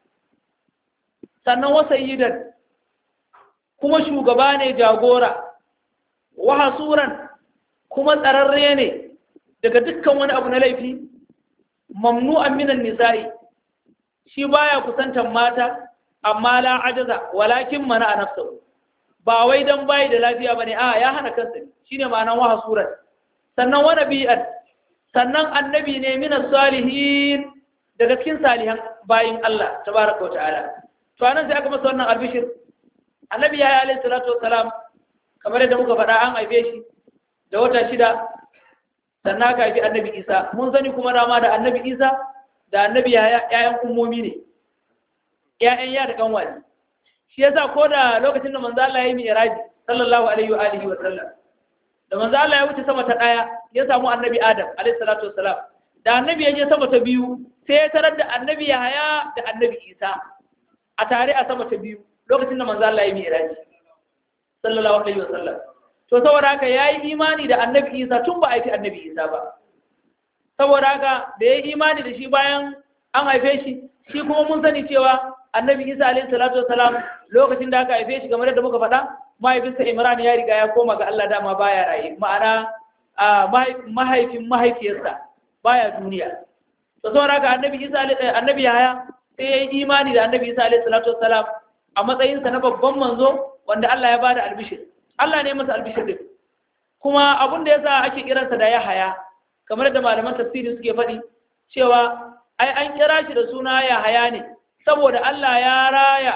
B: sannan wasayyidan kuma shugaba ne jagora wa hasuran kuma tsararre ne daga dukkan wani abu na laifi mamnu'an minan nisa'i shi baya kusantan mata amma la ajaza walakin mana a nafsahu ba wai dan bayi da lafiya bane a ya hana kansa shine ma'anar wa hasuran sannan wa nabiyan sannan annabi ne minas salihin daga cikin salihan bayin Allah tabaraka wa ta'ala to anan sai aka masa wannan albishir annabi ya yi alaihi salatu wassalam kamar yadda muka faɗa an haife shi da wata shida sannan aka haifi annabi isa mun sani kuma dama da annabi isa da annabi ya'yan ummomi ne ya'yan ya da kanwani shi yasa ko da lokacin da manzo Allah ya yi mi'raji sallallahu alaihi wa alihi wa sallam da manzo Allah ya wuce sama ta daya ya samu annabi adam alaihi salatu wassalam da annabi ya je sama ta biyu sai ya tarar da annabi yahaya da annabi isa a tare a sama ta biyu lokacin da manzo Allah ya yi mi'raji sallallahu alaihi wa sallam to saboda haka ya yi imani da annabi isa tun ba a haifi annabi isa ba saboda haka da ya yi imani da shi bayan an haife shi shi kuma mun sani cewa annabi isa alaihi salatu wasalam lokacin da aka haife shi kamar yadda muka faɗa mahaifinsa imran ya riga ya koma ga allah dama baya raye ma'ana mahaifin mahaifiyarsa baya duniya to saboda haka annabi isa annabi yahaya sai ya yi imani da annabi isa alaihi salatu wasalam a matsayinsa na babban manzo wanda allah ya bada albishir Allah ne masa albishir din kuma abin da yasa ake kiransa da Yahaya kamar da malaman tafsiri suke faɗi cewa ai an kira shi da suna Yahaya ne saboda Allah ya raya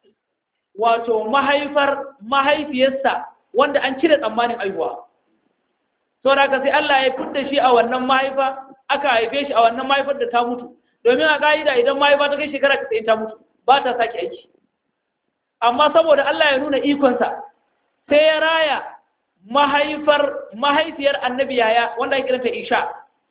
B: wato mahaifar mahaifiyarsa wanda an cire tsammanin aihuwa saboda haka sai Allah ya fitta shi a wannan mahaifa aka haife shi a wannan mahaifar da ta mutu domin a ka'ida idan mahaifa ta kai shekara ta ta mutu ba ta sake aiki amma saboda Allah ya nuna ikonsa sai ya raya mahaifar mahaifiyar annabi yaya wanda ya kiranta isha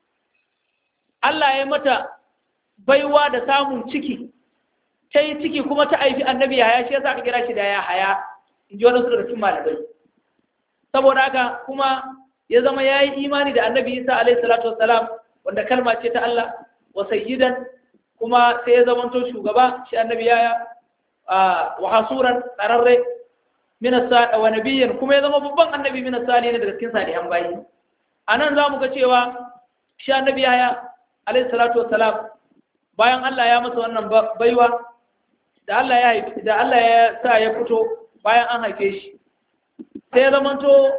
B: Allah ya mata baiwa da samun ciki ta yi ciki kuma ta aifi annabi yaya shi yasa aka kira shi da ya haya in ji wani su daga cikin malamai saboda haka kuma ya zama ya yi imani da annabi isa alaihi salatu wassalam wanda kalma ce ta Allah wa sayyidan kuma sai ya zamanto shugaba shi annabi yaya wa hasuran tsararre min wa nabiyyan kuma ya zama babban annabi min salihin daga cikin salihan bayi anan zamu ga cewa shi annabi yaya alayhi salatu wassalam bayan Allah ya masa wannan baiwa da Allah ya haifi da Allah ya sa ya fito bayan an haife shi sai ya zamanto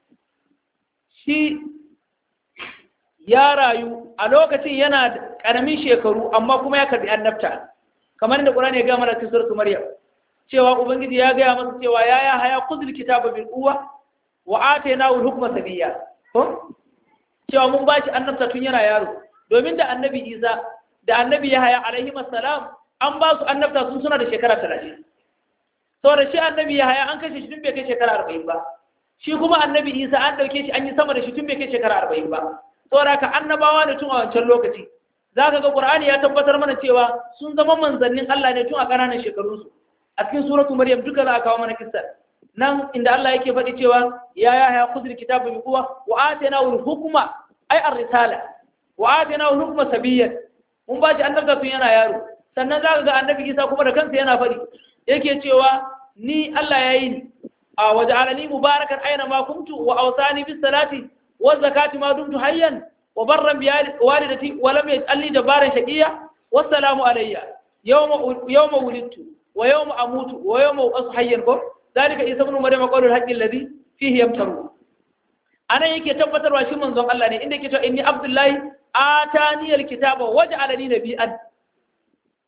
B: shi ya rayu a lokacin yana da ƙaramin shekaru amma kuma ya karbi annabta kamar da Qur'ani ya ga mana cikin suratul Maryam cewa ubangiji ya gaya masa cewa ya ya haya kuzul kitaba bil quwwa wa atainahu al-hukma sabiyya ko cewa mun bashi annabta tun yana yaro domin da annabi Isa da annabi Yahaya alaihi assalam an ba su annabta sun suna da shekara 30 saboda shi annabi Yahaya an kashe shi tun bai kai shekara 40 ba shi kuma annabi Isa an dauke shi an yi sama da shi tun bai kai shekara 40 ba saboda ka annabawa ne tun a wancan lokaci zaka ga Qur'ani ya tabbatar mana cewa sun zama manzannin Allah ne tun a ƙananan shekarunsu a cikin suratu maryam duka za a kawo mana kissa nan inda Allah yake faɗi cewa ya ya ya khudhil kitaba bi quwwa wa atayna al hukma ay ar risala wa atayna al hukma sabiyyan mun ba shi annabta tun yana yaro sannan zaka ga annabi Isa kuma da kansa yana faɗi yake cewa ni Allah ya yi ni a waja'alani mubarakan aina ma kuntu wa awsani bis salati wa zakati ma dumtu hayyan wa barran bi walidati wa lam yaj'alni jabbaran shaqiya wassalamu alayya yawma yawma wulidtu ويوم أموت ويوم أصحى ينكر ذلك عيسى ابن مريم قول الحق الذي فيه يمترون أنا يكي تبتر واشي من زون الله إنك تو إني عبد الله آتاني الكتاب وجعلني نبيا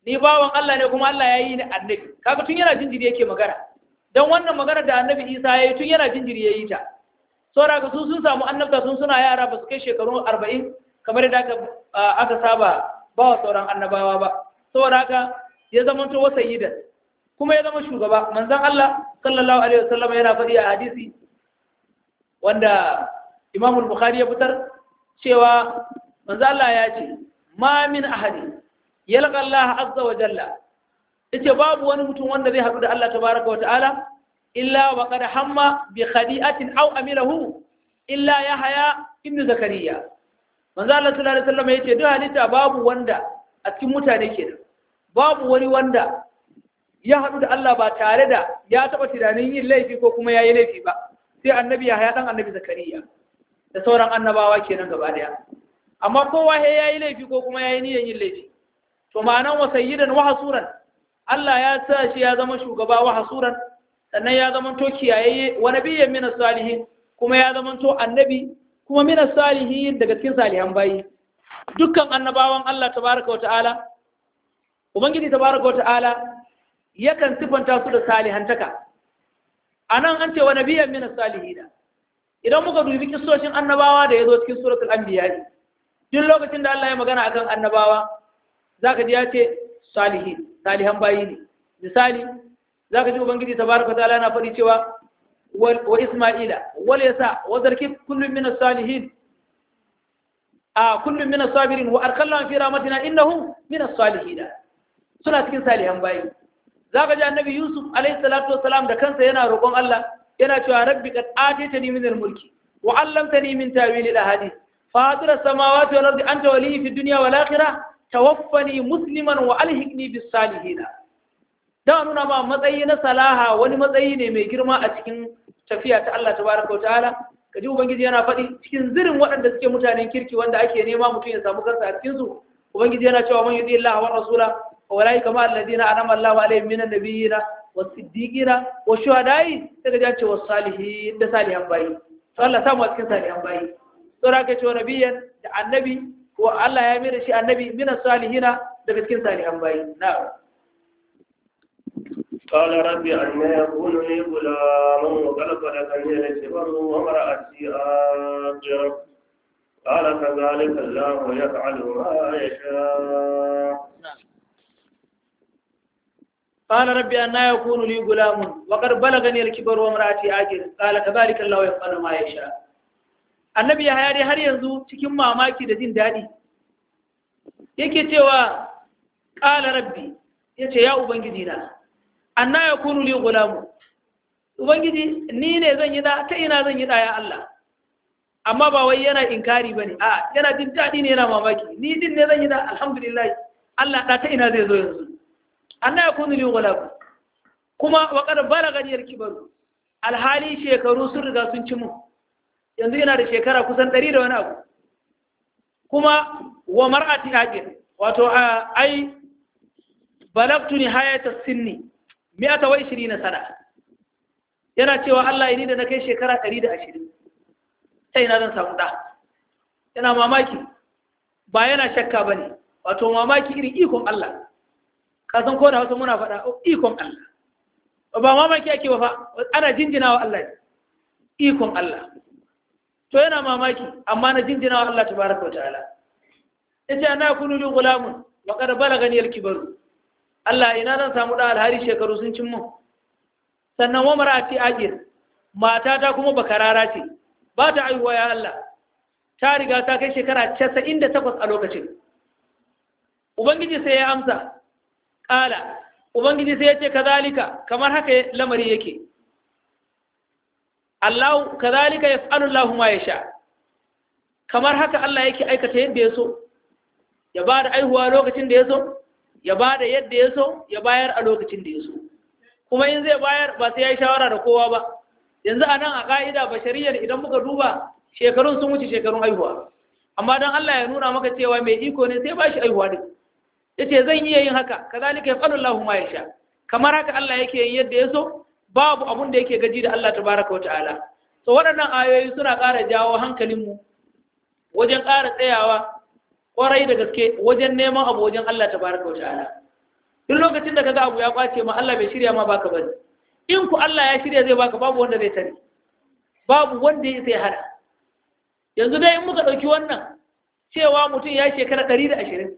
B: ni bawan Allah ne kuma Allah ya yi ni annabi kaga tun yana jinjiri yake magana don wannan magana da annabi Isa ya yi tun yana jinjiri ya yi ta saboda ga su sun samu annabta sun suna yara ba su kai shekaru arba'in kamar yadda aka aka saba ba wa sauran annabawa ba saboda haka ya zama to wasa yidan kuma ya zama shugaba manzon Allah sallallahu alaihi wasallam yana faɗi a hadisi wanda Imam Bukhari ya fitar cewa manzo Allah ya ce ma min ahadi yalqa Allah azza wa jalla yace babu wani mutum wanda zai haɗu da Allah tabaraka wa ta'ala illa wa qad hamma bi khadi'atin aw amilahu illa yahya ibn zakariya manzo Allah sallallahu alaihi wasallam yace duk halitta babu wanda a cikin mutane kenan babu wani wanda ya haɗu da Allah ba tare da ya taɓa tunanin yin laifi ko kuma ya yi laifi ba sai annabi ya haya ɗan annabi zakariya da sauran annabawa kenan gaba daya amma kowa he yayi laifi ko kuma yayi niyyar yin laifi to ma'anan wa sayyidan wa hasuran Allah ya sa shi ya zama shugaba wa hasuran sannan ya zama to kiyaye wa nabiyyan min salihin kuma ya zama to annabi kuma min salihin daga cikin salihan bayi dukkan annabawan Allah tabaraka wa ta'ala ubangiji tabaraka wa ta'ala yakan sifanta su da salihantaka anan an ce wa nabiyyan min salihina idan muka dubi kissoshin annabawa da ya zo cikin suratul anbiya duk lokacin da Allah ya magana akan annabawa zaka ji ya ce salihin salihan bayi ne misali zaka ji ubangiji tabaraka taala yana faɗi cewa wa isma'ila wal yasa wa zarkif kullun min as-salihin a kullun min as-sabirin wa arkalna fi rahmatina innahu min as-salihin suna cikin salihan bayi zaka ji annabi yusuf alayhi salatu wassalam da kansa yana roƙon Allah yana cewa rabbi qad atitani min al-mulki wa 'allamtani min ta'wil al-ahadith fatir as-samawati wal ardi anta waliyyi fid dunya wal akhirah tawaffani musliman wa alhiqni bis salihin da nuna ma matsayi na salaha wani matsayi ne mai girma a cikin tafiya ta Allah tabaraka wa ta'ala kaji ubangiji yana faɗi cikin zirin waɗanda suke mutanen kirki wanda ake nema mutum ya samu kansa a cikin su ubangiji yana cewa man yudi Allah wa rasula wa ulai kama alladina anama Allahu alaihim minan nabiyina wasiddiqina wa shuhada'i daga jace wa salihin da salihan bayi to Allah samu a cikin salihan bayi to raka ce nabiyan da annabi ko Allah ya mai da shi annabi min salihina daga cikin salihan bayi na'am
A: قال ربي أن يكون لي غلام وقد بلغني الكبر وامرأتي آخر قال كذلك الله يفعل ما يشاء
B: قال ربي أن يكون لي غلام وقد بلغني الكبر وامرأتي آخر قال كذلك الله يفعل ما يشاء annabi ya haya dai har yanzu cikin mamaki da jin daɗi yake cewa ƙala rabbi ya ce ya ubangiji na anna ya kunu li gulamu ubangiji ni ne zan yi da ta ina zan yi da ya Allah amma ba wai yana inkari bane a yana jin daɗi ne yana mamaki ni din ne zan yi da alhamdulillah Allah da ta ina zai zo yanzu anna ya kunu li gulamu kuma wa qad balagani al-kibaru alhali shekaru sun riga sun ci mu yanzu yana da shekara kusan ɗari da wani abu kuma wa mar'ati hajir wato ai balagtu ni hayata sinni mi'ata wa na sana yana cewa Allah ni da na kai shekara ɗari da ashirin sai na zan samu ɗa yana mamaki ba yana shakka ba ne wato mamaki irin ikon Allah kasan ko da wasu muna faɗa ikon Allah ba mamaki ake ba fa ana jinjina wa Allah ikon Allah to yana mamaki amma na jinjina wa Allah tabaraka wa ta'ala yace ana kunu li gulamun wa qad balagani al-kibaru Allah ina zan samu da alhari shekaru sun cin mu sannan wa marati ajir mata ta kuma bakarara ce ba ta aihuwa ya Allah ta riga ta kai shekara 98 a lokacin ubangiji sai ya amsa kala ubangiji sai ya ce kazalika kamar haka lamari yake Allah kazalika yaf'alu Allahu ma yasha kamar haka Allah yake aikata yadda ya so ya ba da aihuwa lokacin da ya so ya ba da yadda ya so ya bayar a lokacin da ya so kuma in zai bayar ba sai ya yi shawara da kowa ba yanzu a nan a ƙa'ida bashariyar idan muka duba shekarun sun wuce shekarun aihuwa amma don Allah ya nuna maka cewa mai iko ne sai ba shi aihuwa ne ya ce zan iya yin haka kazalika yaf'alu Allahu ma yasha kamar haka Allah yake yin yadda ya so babu abun da yake gaji da Allah tabaraka wa ta'ala so waɗannan ayoyi suna ƙara jawo hankalinmu wajen ƙara tsayawa ƙwarai da gaske wajen neman abu wajen Allah tabaraka wa ta'ala duk lokacin da kaga abu ya kwace ma Allah bai shirya ma baka bane in ku Allah ya shirya zai baka babu wanda zai tare babu wanda ya sai hada yanzu dai in muka ɗauki wannan cewa mutum ya shekara ɗari da ashirin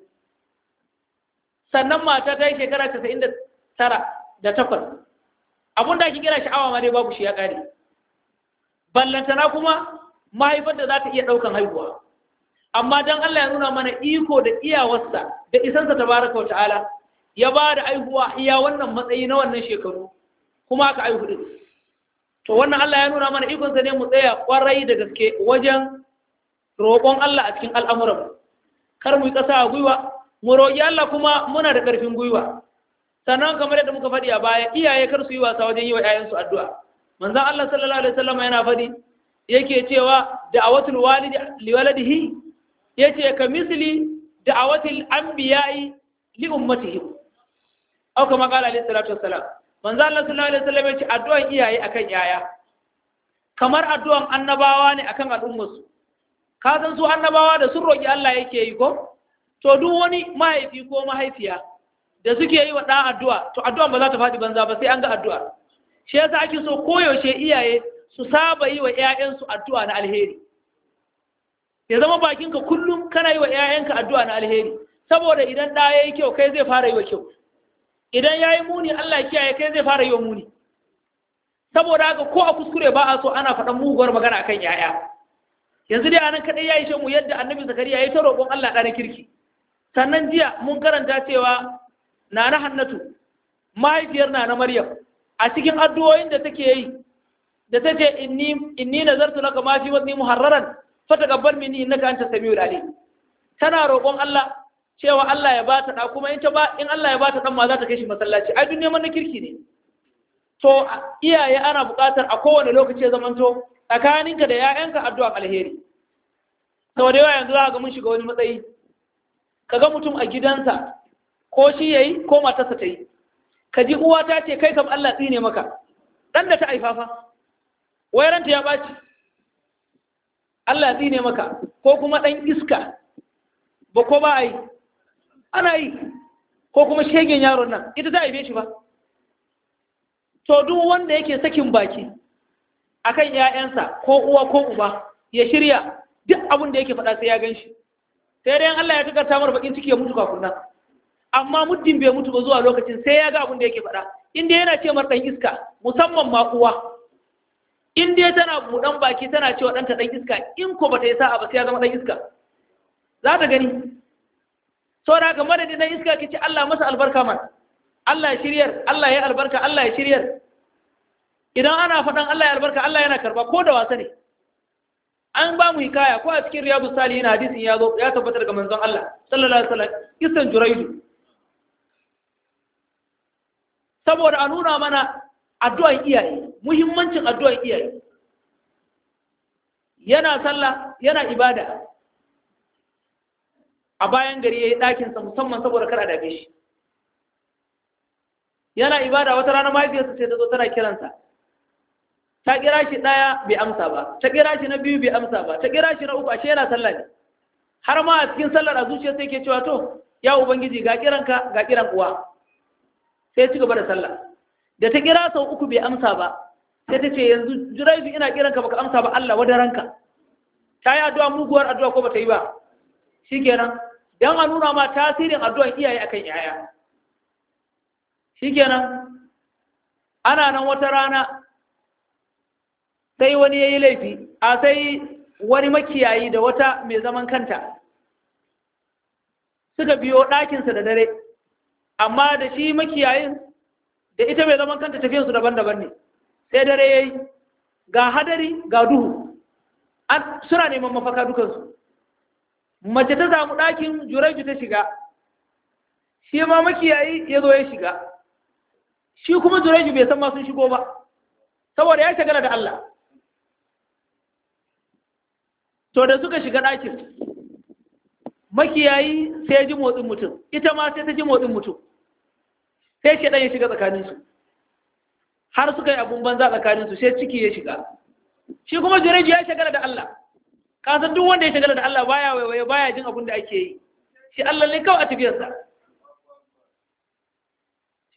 B: sannan mata ta yi shekara casa'in da tara da takwas abin da ake kira sha'awa ma dai babu shi ya ƙare ballantana kuma mahaifar da za ta iya ɗaukan haihuwa amma don Allah ya nuna mana iko da iyawarsa da isansa ta baraka wa ta'ala ya ba da aihuwa iya wannan matsayi na wannan shekaru kuma aka aihu din to wannan Allah ya nuna mana ikonsa ne mu tsaya kwarai da gaske wajen roƙon Allah a cikin al'amuran kar mu yi ƙasa a gwiwa mu roƙi Allah kuma muna da ƙarfin gwiwa sannan kamar yadda muka faɗi a baya iyaye kar su yi wasa wajen yi wa 'ya'yansu addu'a manzon Allah sallallahu alaihi wasallam yana faɗi yake cewa da'awatul walidi liwaladihi yace ka misli da'awatil anbiya'i li ummatihim aw kama qala alaihi salatu wassalam manzo Allah sallallahu alaihi wasallam yace addu'an iyaye akan yaya kamar addu'an annabawa ne akan al'ummarsu ka san su annabawa da sun roki Allah yake yi ko to duk wani mahaifi ko mahaifiya da suke yi wa ɗan addu'a to addu'an ba za ta faɗi banza ba sai an ga addu'a shi yasa ake so koyaushe iyaye su saba yi wa 'ya'yansu addu'a na alheri ya zama bakinka kullum kana yi wa 'ya'yanka addu'a na alheri saboda idan ɗa ya yi kyau kai zai fara yi wa kyau idan ya yi muni Allah ya kiyaye kai zai fara yi wa muni saboda haka ko a kuskure ba a so ana faɗan muguwar magana akan 'ya'ya yanzu dai anan kaɗai ya yi mu yadda annabi zakariya ya yi ta roƙon Allah ɗana kirki sannan jiya mun karanta cewa na na hannatu mahaifiyar na na maryam a cikin addu'o'in da take yi da ta ce inni inni nazartu laka ma fi wadni muharraran fataqabbal minni innaka antas samiul alim tana roƙon Allah cewa Allah ya bata da kuma in ta ba in Allah ya bata dan ma za ta kai shi masallaci ai duk neman na kirki ne to iyaye ana buƙatar a kowane lokaci ya zamanto tsakaninka da 'ya'yanka addu'a alheri saboda yawa yanzu za ga mun shiga wani matsayi kaga mutum a gidansa ko shi yayi ko matarsa ta yi ka ji uwa ta ce kai kam Allah tsine maka dan da ta aifafa wayaranta ya ɓaci Allah tsine maka ko kuma ɗan iska ba ko ba a yi ana yi ko kuma shegen yaron nan ita ta haife shi ba to duk wanda yake sakin baki akan ‘ya'yansa ko uwa ko uba ya shirya duk abin da yake faɗa sai ya gan shi sai dai Allah ya takarta mara bakin ciki ya mutu kafin nan amma muddin bai mutu ba zuwa lokacin sai ya ga abin da yake faɗa inda yana ce mar ɗan iska musamman ma uwa in dai tana buɗan baki tana cewa ɗanta ɗan iska in ko bata yi sa'a ba sai ya zama ɗan iska za ta gani saboda haka madadin ɗan iska ki ce Allah masa albarka man Allah ya shiryar Allah ya albarka Allah ya shiryar idan ana faɗan Allah ya albarka Allah yana karba ko da wasa ne an ba mu hikaya ko a cikin riyadu salihin hadisin ya zo ya tabbatar ga manzon Allah sallallahu alaihi wasallam kisan juraidu saboda a nuna mana addu'an iyaye muhimmancin addu'an iyaye yana sallah yana ibada a bayan gari yayi ɗakin sa musamman saboda kar a dame shi yana ibada wata rana mahaifiyarsa sai ta zo tana kiransa ta kira shi ɗaya bai amsa ba ta kira shi na biyu bai amsa ba ta kira shi na uku ashe yana sallah ne har ma a cikin sallar a zuciya sai ke cewa to ya ubangiji ga kiranka ga kiran uwa sai ci gaba da sallah da ta kira sau uku bai amsa ba sai ta ce yanzu jiraifi ina kiranka baka amsa ba Allah wada ranka ta yi addu'a muguwar addu'a ko bata yi ba shikenan dan a nuna ma tasirin addu'an iyaye akan yaya shikenan ana nan wata rana sai wani ya yi laifi a sai wani makiyayi da wata mai zaman kanta suka biyo ɗakinsa da dare amma da shi makiyayin da ita mai zaman kanta tafiyansu daban-daban ne sai dare ya yi ga hadari ga duhu suna neman mafaka dukansu mace ta samu ɗakin juraju ta shiga shi ma makiyayi ya zo ya shiga shi kuma juraju bai san ma sun shigo ba saboda ya shagala da Allah to da suka shiga ɗakin makiyayi sai ya ji motsin mutum ita ma sai ta ji motsin mutum sai shi ya shiga tsakaninsu har suka yi abun banza tsakaninsu sai ciki ya shiga shi kuma jureji ya shagala da Allah kasan duk wanda ya shagala da Allah baya waiwaye baya jin abun da ake yi shi Allah ne kawai a tafiyarsa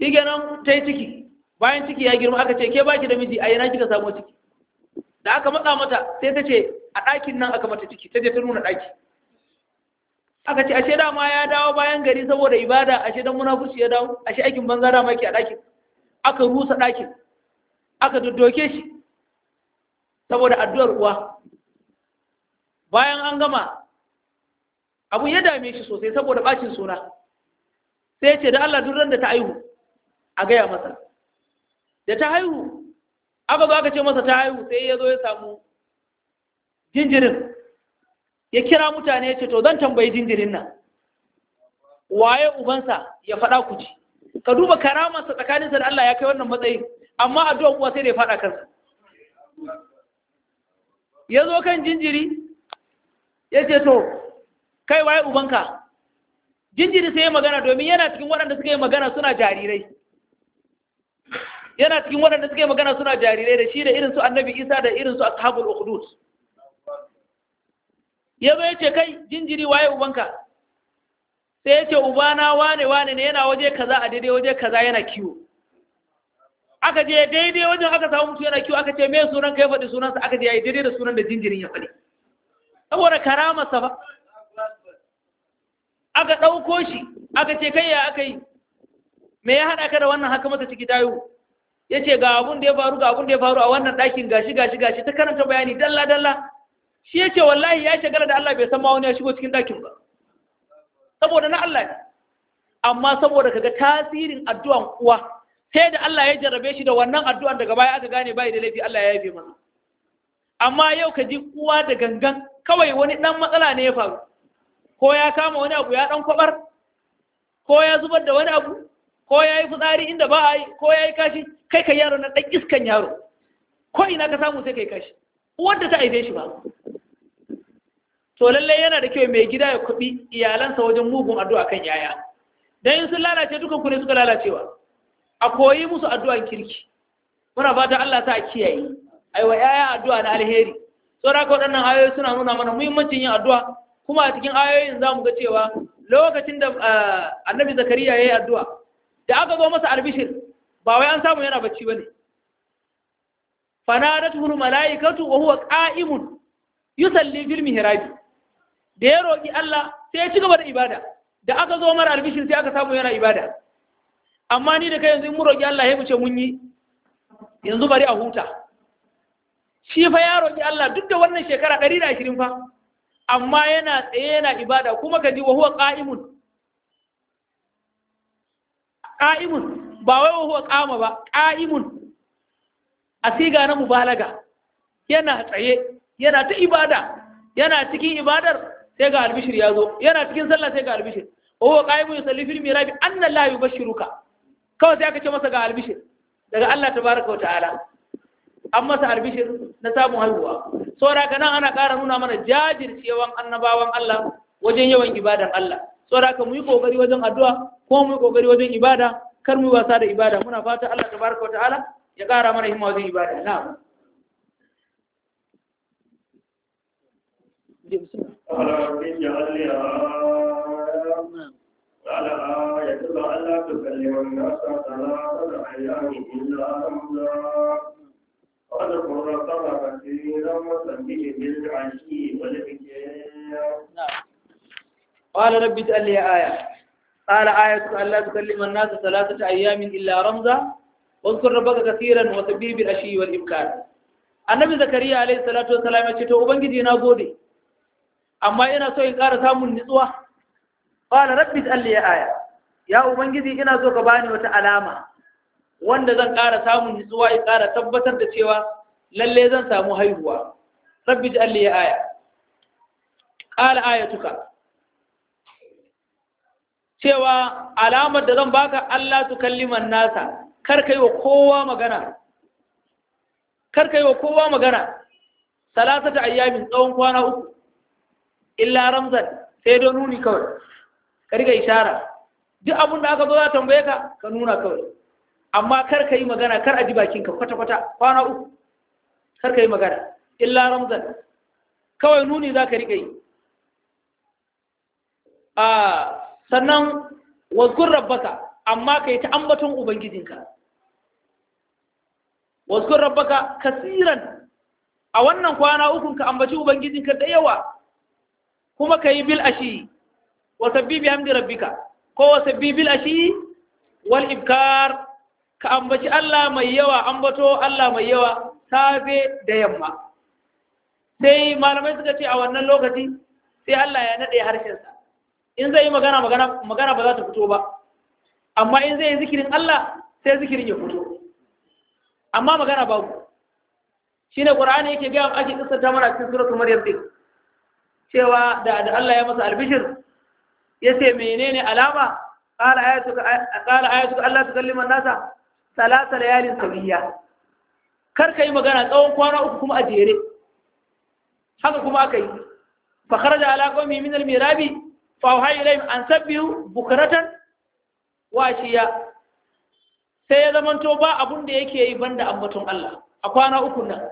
B: shi kenan ta yi ciki bayan ciki ya girma aka ce ke baki da miji a yana kika samu ciki da aka matsa mata sai ta ce a ɗakin nan aka mata ciki ta je ta nuna ɗaki aka ce ashe dama ya dawo bayan gari saboda ibada ashe dan munafurci ya dawo ashe aikin banza dama yake a ɗakin aka rusa ɗakin aka doddoke shi saboda addu'ar uwa bayan an gama abu ya dame shi sosai saboda bacin suna sai ce da Allah duk da ta haihu a gaya masa da ta haihu aka zo aka ce masa ta haihu sai ya zo ya samu jinjirin ya kira mutane ya ce to zan tambayi jinjirin nan waye ubansa ya faɗa ku ci ka duba karamarsa tsakaninsa da Allah ya kai wannan matsayi amma addu'ar uwa sai da ya faɗa kansa ya zo kan jinjiri ya ce to kai waye ubanka jinjiri sai ya magana domin yana cikin waɗanda suka yi magana suna jarirai yana cikin waɗanda suka yi magana suna jarirai da shi da irinsu annabi isa da irinsu ashabul ukhdud ya zo ya ce kai jinjiri waye ubanka sai ya ce ubana wane wane ne yana waje kaza a daidai waje kaza yana kiwo aka je daidai wajen aka samu mutu yana kiwo aka ce me sunan ka ya faɗi sunansa aka je ya yi daidai da sunan da jinjirin ya faɗi saboda karamarsa ba aka ɗauko shi aka ce kai ya aka yi me ya haɗa ka da wannan haka masa ciki tayo ya ce ga abun da ya faru ga abun da ya faru a wannan ɗakin gashi gashi gashi ta karanta bayani dalla dalla shi ya ce wallahi ya shagala da Allah bai san ma wani ya shigo cikin ɗakin ba saboda na Allah ne amma saboda kaga tasirin addu'an uwa sai da Allah ya jarrabe shi da wannan addu'an daga baya aka gane bai da laifi Allah ya yafe masa amma yau ka ji uwa da gangan kawai wani ɗan matsala ne ya faru ko ya kama wani abu ya ɗan kwabar ko ya zubar da wani abu ko ya yi fitsari inda ba a yi ko ya yi kashi kai ka yaro na ɗan iskan yaro ko ina ka samu sai kai kashi wanda ta aife shi ba to lallai yana da kyau mai gida ya kuɓi iyalansa wajen mugun addu'a kan yaya dan in sun lalace dukan ku ne suka lalacewa a koyi musu addu'an kirki muna fata Allah ta kiyaye aiwa yaya addu'a na alheri saboda ka waɗannan ayoyi suna nuna mana muhimmancin yin addu'a kuma a cikin ayoyin za mu ga cewa lokacin da annabi zakariya ya yi addu'a da aka zo masa albishir ba wai an samu yana bacci ba ne fanadatuhul mala'ikatu wa huwa qa'imun yusalli fil mihrabi da ya roki Allah sai ya ci gaba da ibada da aka zo mara albishir sai aka samu yana ibada amma ni da kai yanzu in mu roki Allah ya mu ce mun yi yanzu bari a huta shi fa ya roki Allah duk da wannan shekara 120 fa amma yana tsaye yana ibada kuma ka ji wa huwa qa'imun qa'imun ba wai wa huwa qama ba qa'imun a siga na mubalaga yana tsaye yana ta ibada yana cikin ibadar sai ga albishir ya zo yana cikin sallah sai ga albishir wa huwa qa'imun yusalli fil mirabi anna la yubashshiruka kawai sai aka ce masa ga albishir daga Allah tabaraka wa ta'ala an masa albishir na samun haihuwa saboda ka nan ana ƙara nuna mana jajircewan annabawan Allah wajen yawan ibadan Allah saboda ka mu yi kokari wajen addu'a ko mu yi kokari wajen ibada kar mu yi wasa da ibada muna fata Allah tabaraka ta'ala ya ƙara mana himma wajen ibada na'am
A: قال رب اجعل لي آية قال آية ألا تكلم الناس ثلاثة أيام إلا رمزا واذكر ربك كثيرا وسبح بالعشي والإبكار
B: قال رب اجعل لي آية قال آية ألا تكلم الناس ثلاثة أيام إلا رمزا واذكر ربك كثيرا وسبح بالعشي والإبكار annabi zakariya alaihi salatu wasalam ya ce to ubangiji na gode amma ina so in ƙara samun nutsuwa qala rabbi alli aya ya ubangiji ina so ka bani wata alama wanda zan ƙara samun nutsuwa in ƙara tabbatar da cewa lalle zan samu haihuwa rabbi alli aya qala ayatuka cewa alamar da zan baka Allah tukalliman nasa kar kai wa kowa magana kar kai wa kowa magana salasata ayyamin tsawon kwana uku illa ramzan sai don nuni kawai ka riga ishara duk abin da aka zo za tambaye ka ka nuna kawai amma kar ka yi magana kar a ji bakinka kwata-kwata kwana uku kar ka yi magana illa ramzan kawai nuni za ka riga yi a sannan wazkur rabbaka amma kai ta ambaton ubangijinka wasu rabbaka kasiran a wannan kwana ukun ka ambaci ubangijinka da yawa kuma ka yi bil ashi wa sabbi bi hamdi rabbika ko wa sabbi bil ashi wal ibkar ka ambaci Allah mai yawa ambato Allah mai yawa safe da yamma sai malamai suka ce a wannan lokaci sai Allah ya nade harshensa in zai yi magana magana magana ba za ta fito ba amma in zai yi zikirin Allah sai zikirin ya fito amma magana babu shine qur'ani yake ga ake kissata mana cikin suratul maryam din cewa da da Allah ya masa albishir yace menene alama qala ayatuka qala ayatuka Allah tukallima nasa salasa layalin sawiya kar kai magana tsawon kwana uku kuma a jere haka kuma aka yi fa kharaja ala qawmi min al-mirabi fa awha ilayhim an sabbihu bukratan wa ashiya sai ya zamanto ba abun da yake yi banda ambaton Allah a kwana uku nan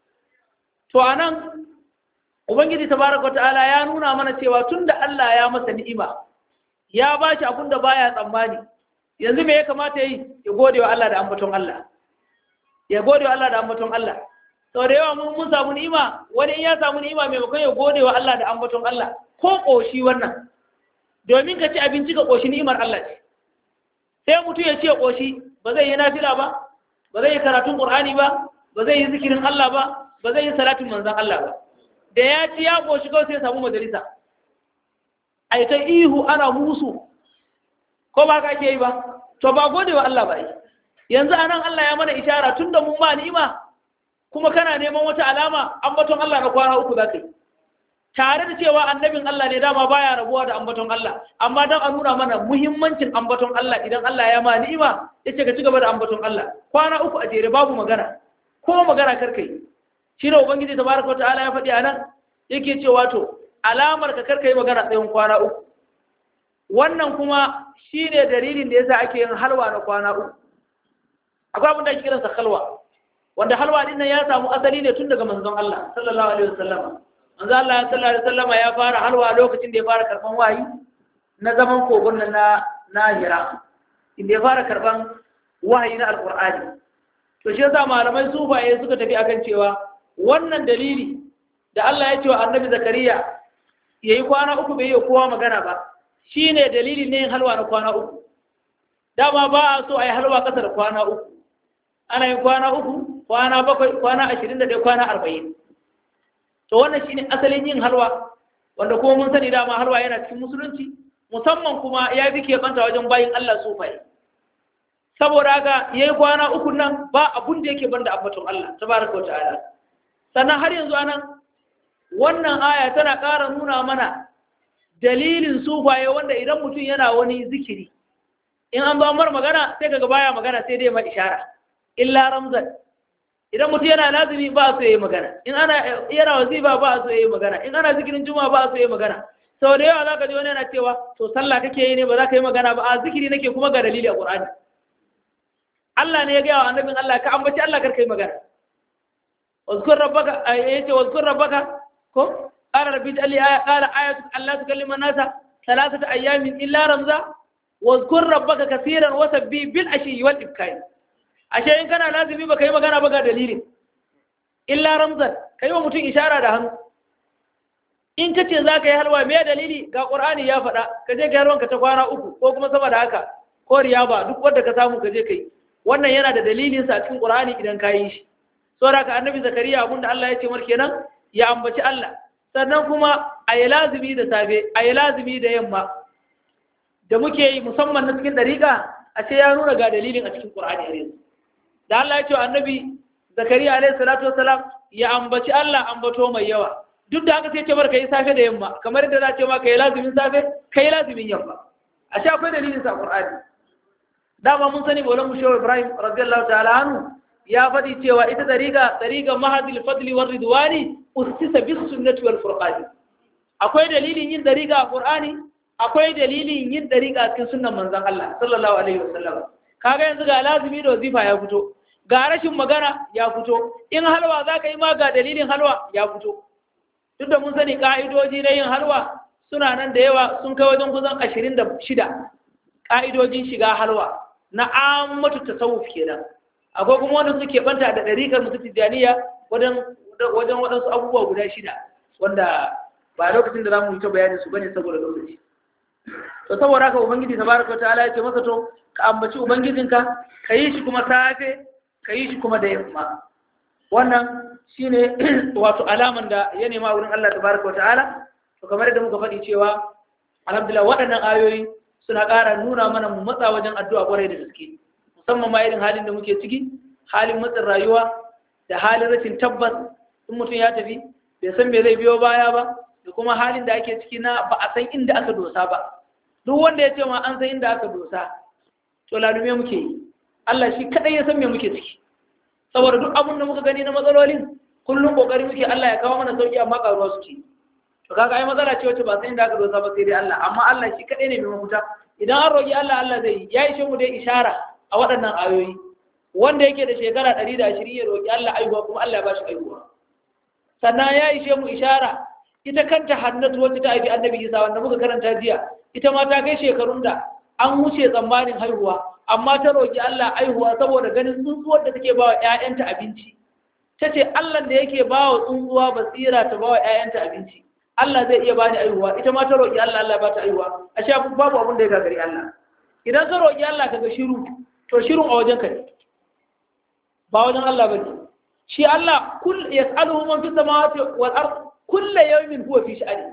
B: to anan ubangiji tabaraka ta'ala ya nuna mana cewa tunda Allah ya masa ni'ima ya bashi abun da baya tsammani yanzu me ya kamata yi ya gode wa Allah da ambaton Allah ya gode wa Allah da ambaton Allah sau da yawa mun mun samu ni'ima wani in ya samu ni'ima maimakon ya gode wa Allah da ambaton Allah ko koshi wannan domin ka ci abinci ka koshi ni'imar Allah ce sai mutum ya ce koshi ba zai yi nafila ba ba zai yi karatun Qur'ani ba ba zai yi zikirin Allah ba ba zai yi salatin manzon Allah ba da ya ci ya koshi kawai sai ya samu majalisa ai ta ihu ana musu ko ba ka ke yi ba to ba gode wa Allah ba yi yanzu anan Allah ya mana ishara tunda mun ba ni'ima kuma kana neman wata alama ambaton Allah na kwana uku zaka yi tare da cewa annabin Allah ne dama baya rabuwa da ambaton Allah amma dan a nuna mana muhimmancin ambaton Allah idan Allah ya ma ni'ima yace ka ci gaba da ambaton Allah kwana uku a jere babu magana ko magana karkai shi ne ubangiji tabaraka ta'ala ya faɗi anan yake cewa to alamar ka karkai magana tsayin kwana uku wannan kuma shi ne dalilin da ya sa ake yin halwa na kwana uku akwai abin da ake kiransa halwa wanda halwa din nan ya samu asali ne tun daga manzon Allah sallallahu alaihi wasallam manzon Allah sallallahu alaihi wasallam ya fara halwa lokacin da ya fara karban wayi na zaman kogon nan na na Hira inda ya fara karban wahayi na alqur'ani to shi yasa malamai sufaye suka tafi akan cewa wannan dalili da Allah ya ce wa annabi Zakariya yayi kwana uku bai yi kowa magana ba shi ne dalilin ne yin halwa na kwana uku dama ba a so a yi halwa ƙasa da kwana uku ana yin kwana uku kwana bakwai kwana ashirin da ɗaya kwana arba'in to wannan shi ne asalin yin halwa wanda kuma mun sani dama halwa yana cikin musulunci musamman kuma ya fi keɓanta wajen bayin Allah sufaye saboda haka ya yi kwana uku nan ba abun da yake ban da ambaton Allah tabaraka wa ta'ala sannan har yanzu anan wannan aya tana ƙara nuna mana dalilin sufaye wanda idan mutum yana wani zikiri in an ba mar magana sai kaga baya magana sai dai ma ishara illa ramzan idan mutum yana lazimi ba so yayi magana in ana yana wazifa ba so yayi magana in ana zikirin juma'a ba so yayi magana sau da yawa zaka ji wani yana cewa to sallah kake yi ne ba za ka yi magana ba a zikiri nake kuma ga dalili a Qur'ani Allah ne ya gaya wa annabin Allah ka ambaci Allah kar kai magana wazkur rabbaka ayace wazkur rabbaka ko قال ربي اجعل لي آية قال آية ألا تكلم الناس ثلاثة أيام إلا رمزا واذكر ربك كثيرا وسبي بالعشي والإبكار ashe in kana lazimi ba kai magana ba ga dalilin illa ramzan kai wa mutum ishara da hannu in ka ce za ka yi halwa me dalili ga ƙur'ani ya faɗa ka je ka halwanka ta kwana uku ko kuma sama da haka ko riyaba duk wanda ka samu ka je ka yi wannan yana da dalilin sa cikin ƙur'ani idan ka yi shi saboda ka annabi zakariya abinda Allah ya ce mar kenan ya ambaci Allah sannan kuma a yi lazumi da safe a yi lazumi da yamma da muke yi musamman na cikin ɗariƙa a ce ya nuna ga dalilin a cikin ƙur'ani a yanzu da Allah ya ce wa annabi zakariya alaihi salatu wasalam ya ambaci Allah ambato mai yawa duk da haka sai ce bar ka yi safe da yamma kamar yadda za ce ma ka yi lazumin safe ka yi lazumin yamma a sha akwai dalilin sa ƙur'ani dama mun sani bolan mu shehu ibrahim radiyallahu ta'ala anhu ya faɗi cewa ita ɗariƙa ɗariƙa mahadil fadli war ridwani ustisa bis sunnati wal furqani akwai dalilin yin ɗariƙa a qur'ani akwai dalilin yin ɗariƙa a cikin sunnan manzon Allah sallallahu alaihi wasallam kaga yanzu ga lazimi da wazifa ya fito ga rashin magana ya fito in halwa zaka yi ma ga dalilin halwa ya fito duk da mun sani ka'idoji na yin halwa suna nan da yawa sun kai wajen kusan ashirin da shida ka'idojin shiga halwa na ammatu tasawuf kenan akwai kuma wanda suke banta da ɗarikar musu tijjaniya wajen wajen waɗansu abubuwa guda shida wanda ba lokacin da za mu yi ta bayanin su bane saboda lokaci to saboda haka ubangiji tabaraka ta'ala ya ce masa to ka ambaci ubangijinka ka yi shi kuma safe ka yi shi kuma da yamma wannan shine wato alaman da ya nema wurin Allah tabaraka ta'ala to kamar yadda muka faɗi cewa alhamdulillah waɗannan ayoyi suna ƙara nuna mana mu matsa wajen addu'a kwarai da gaske musamman ma irin halin da muke ciki halin matsin rayuwa da halin rashin tabbas in mutum ya tafi bai san me zai biyo baya ba da kuma halin da ake ciki na ba a san inda aka dosa ba duk wanda ya ce ma an san inda aka dosa to lalume muke yi Allah shi kadai ya san me muke ciki saboda duk abin da muka gani na matsalolin kullum kokari muke Allah ya kawo mana sauki amma karuwa suke to kaga ai matsala ce wacce ba san inda aka dosa ba sai dai Allah amma Allah shi kadai ne mai mafuta idan an roki Allah Allah zai yi ya ishe mu dai ishara a waɗannan ayoyi wanda yake da shekara 120 ya roki Allah aihuwa kuma Allah ya ba shi aihuwa sannan ya ishe mu ishara ita kanta hannatu wacce ta haifi annabi isa wanda muka karanta jiya ita ma ta kai shekarun da an wuce tsammanin haihuwa amma ta roƙi Allah haihuwa saboda ganin tsuntsuwar da take bawa ƴaƴanta abinci ta ce Allah da yake bawa tsuntsuwa basira ta bawa ƴaƴanta abinci Allah zai iya bani haihuwa ita ma ta roƙi Allah Allah ba ta haihuwa a sha babu abin da ya gagari Allah idan ka roƙi Allah kaga shiru to shirun a wajen ka ne ba wajen Allah bane shi Allah kul yas'aluhu man fi samawati wal ard kullu yawmin huwa fi sha'ani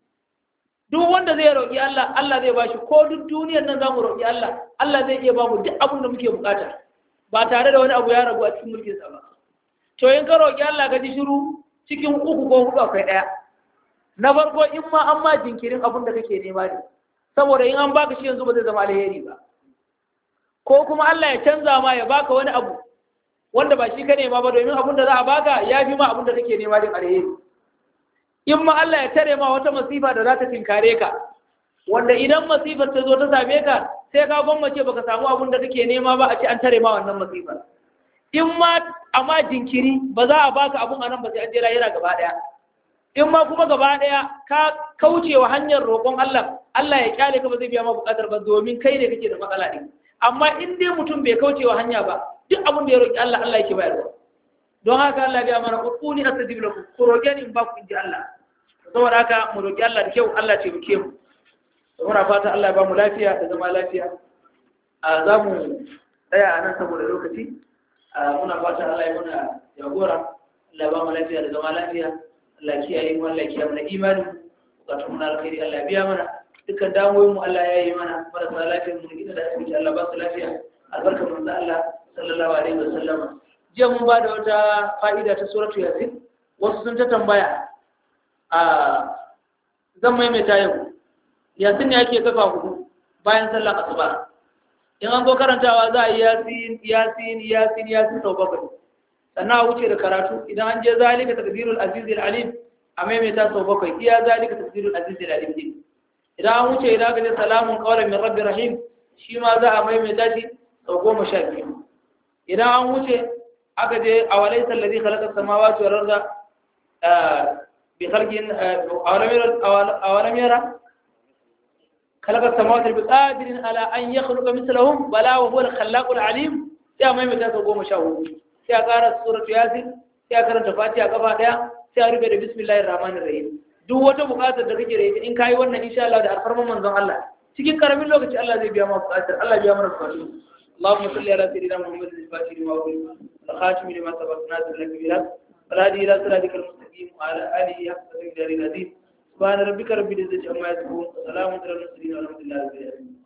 B: duk wanda zai roki Allah Allah zai bashi ko duk duniyar nan zamu roki Allah Allah zai iya bamu duk abin da muke bukata ba tare da wani abu ya ragu a cikin mulkin sa ba to in ka roki Allah ka ji shiru cikin uku ko huɗu akwai ɗaya na farko in ma an ma jinkirin abin da kake nema ne saboda in an baka shi yanzu ba zai zama alheri ba ko kuma Allah ya canza ma ya baka wani abu wanda ba shi ka nema ba domin abin da za a baka ya fi ma abin da kake nema din alheri in ma Allah ya tare ma wata masifa da za ta tinkare ka wanda idan masifar ta zo ta same ka sai ka gwammace baka samu abin da kake nema ba a ce an tare ma wannan masifar in ma amma jinkiri ba za a baka abun anan ba sai an je lahira gaba daya in ma kuma gaba daya ka kauce wa hanyar roƙon Allah Allah ya kyale ka ba zai biya ma buƙatar ba domin kai ne kake da matsala din amma in dai mutum bai kauce wa hanya ba duk abin da ya roƙi Allah Allah yake bayarwa don haka Allah ya mana ud'uni astajib lakum ku roƙe ni in ba ku inji Allah saboda haka mu roƙi Allah da kyau Allah ce muke mu muna fata Allah ya ba mu lafiya da zama lafiya a za mu tsaya a nan saboda lokaci muna fata Allah ya muna jagora Allah ya ba mu lafiya da zama lafiya Allah ya kiyaye mu Allah ya kiyaye mana imani bukatun mu na alkhairi Allah ya biya mana dukkan damuwoyin mu Allah ya yi mana marasa lafiya mu gida da asibiti Allah ba su lafiya albarkar manzo Allah sallallahu alaihi wa sallama jiya mun ba da wata fa'ida ta suratu yasin wasu sun ta tambaya a zan maimaita yau yasin ne ake kafa hudu bayan sallar asuba in an zo karantawa za a yi yasin yasin yasin yasin sau bakwai sannan a wuce da karatu idan an je zalika takbirul azizil alim a maimaita sau bakwai iya zalika takbirul azizil alim din idan an wuce idan aka je salamun qawlan min rabbir rahim shi ma za a maimaita shi sau goma sha biyu idan an wuce aka je a walaisa alladhi khalaqa samawati wal arda bi khalqin awalam yara khalaqa samawati bi qadirin ala an yakhluqa mithlahum bala wa huwa al-khallaqul alim sai mai mata sau goma sha hudu sai a ƙara suratu yasin sai a karanta fatiha kafa daya sai a rufe da bismillahir rahmanir rahim duk wata buƙatar da kake da ita in kai wannan insha Allah da alfarman manzon Allah cikin karamin lokaci Allah zai biya ma buƙatar Allah biya mana buƙatu اللهم صل على سيدنا محمد الفاتح لما أغلق الخاتم لما سبق ناصر لك بالحق والهادي إلى صراطك المستقيم وعلى آله حق قدر العظيم سبحان ربك رب العزة عما يصفون وسلام على المرسلين والحمد لله رب العالمين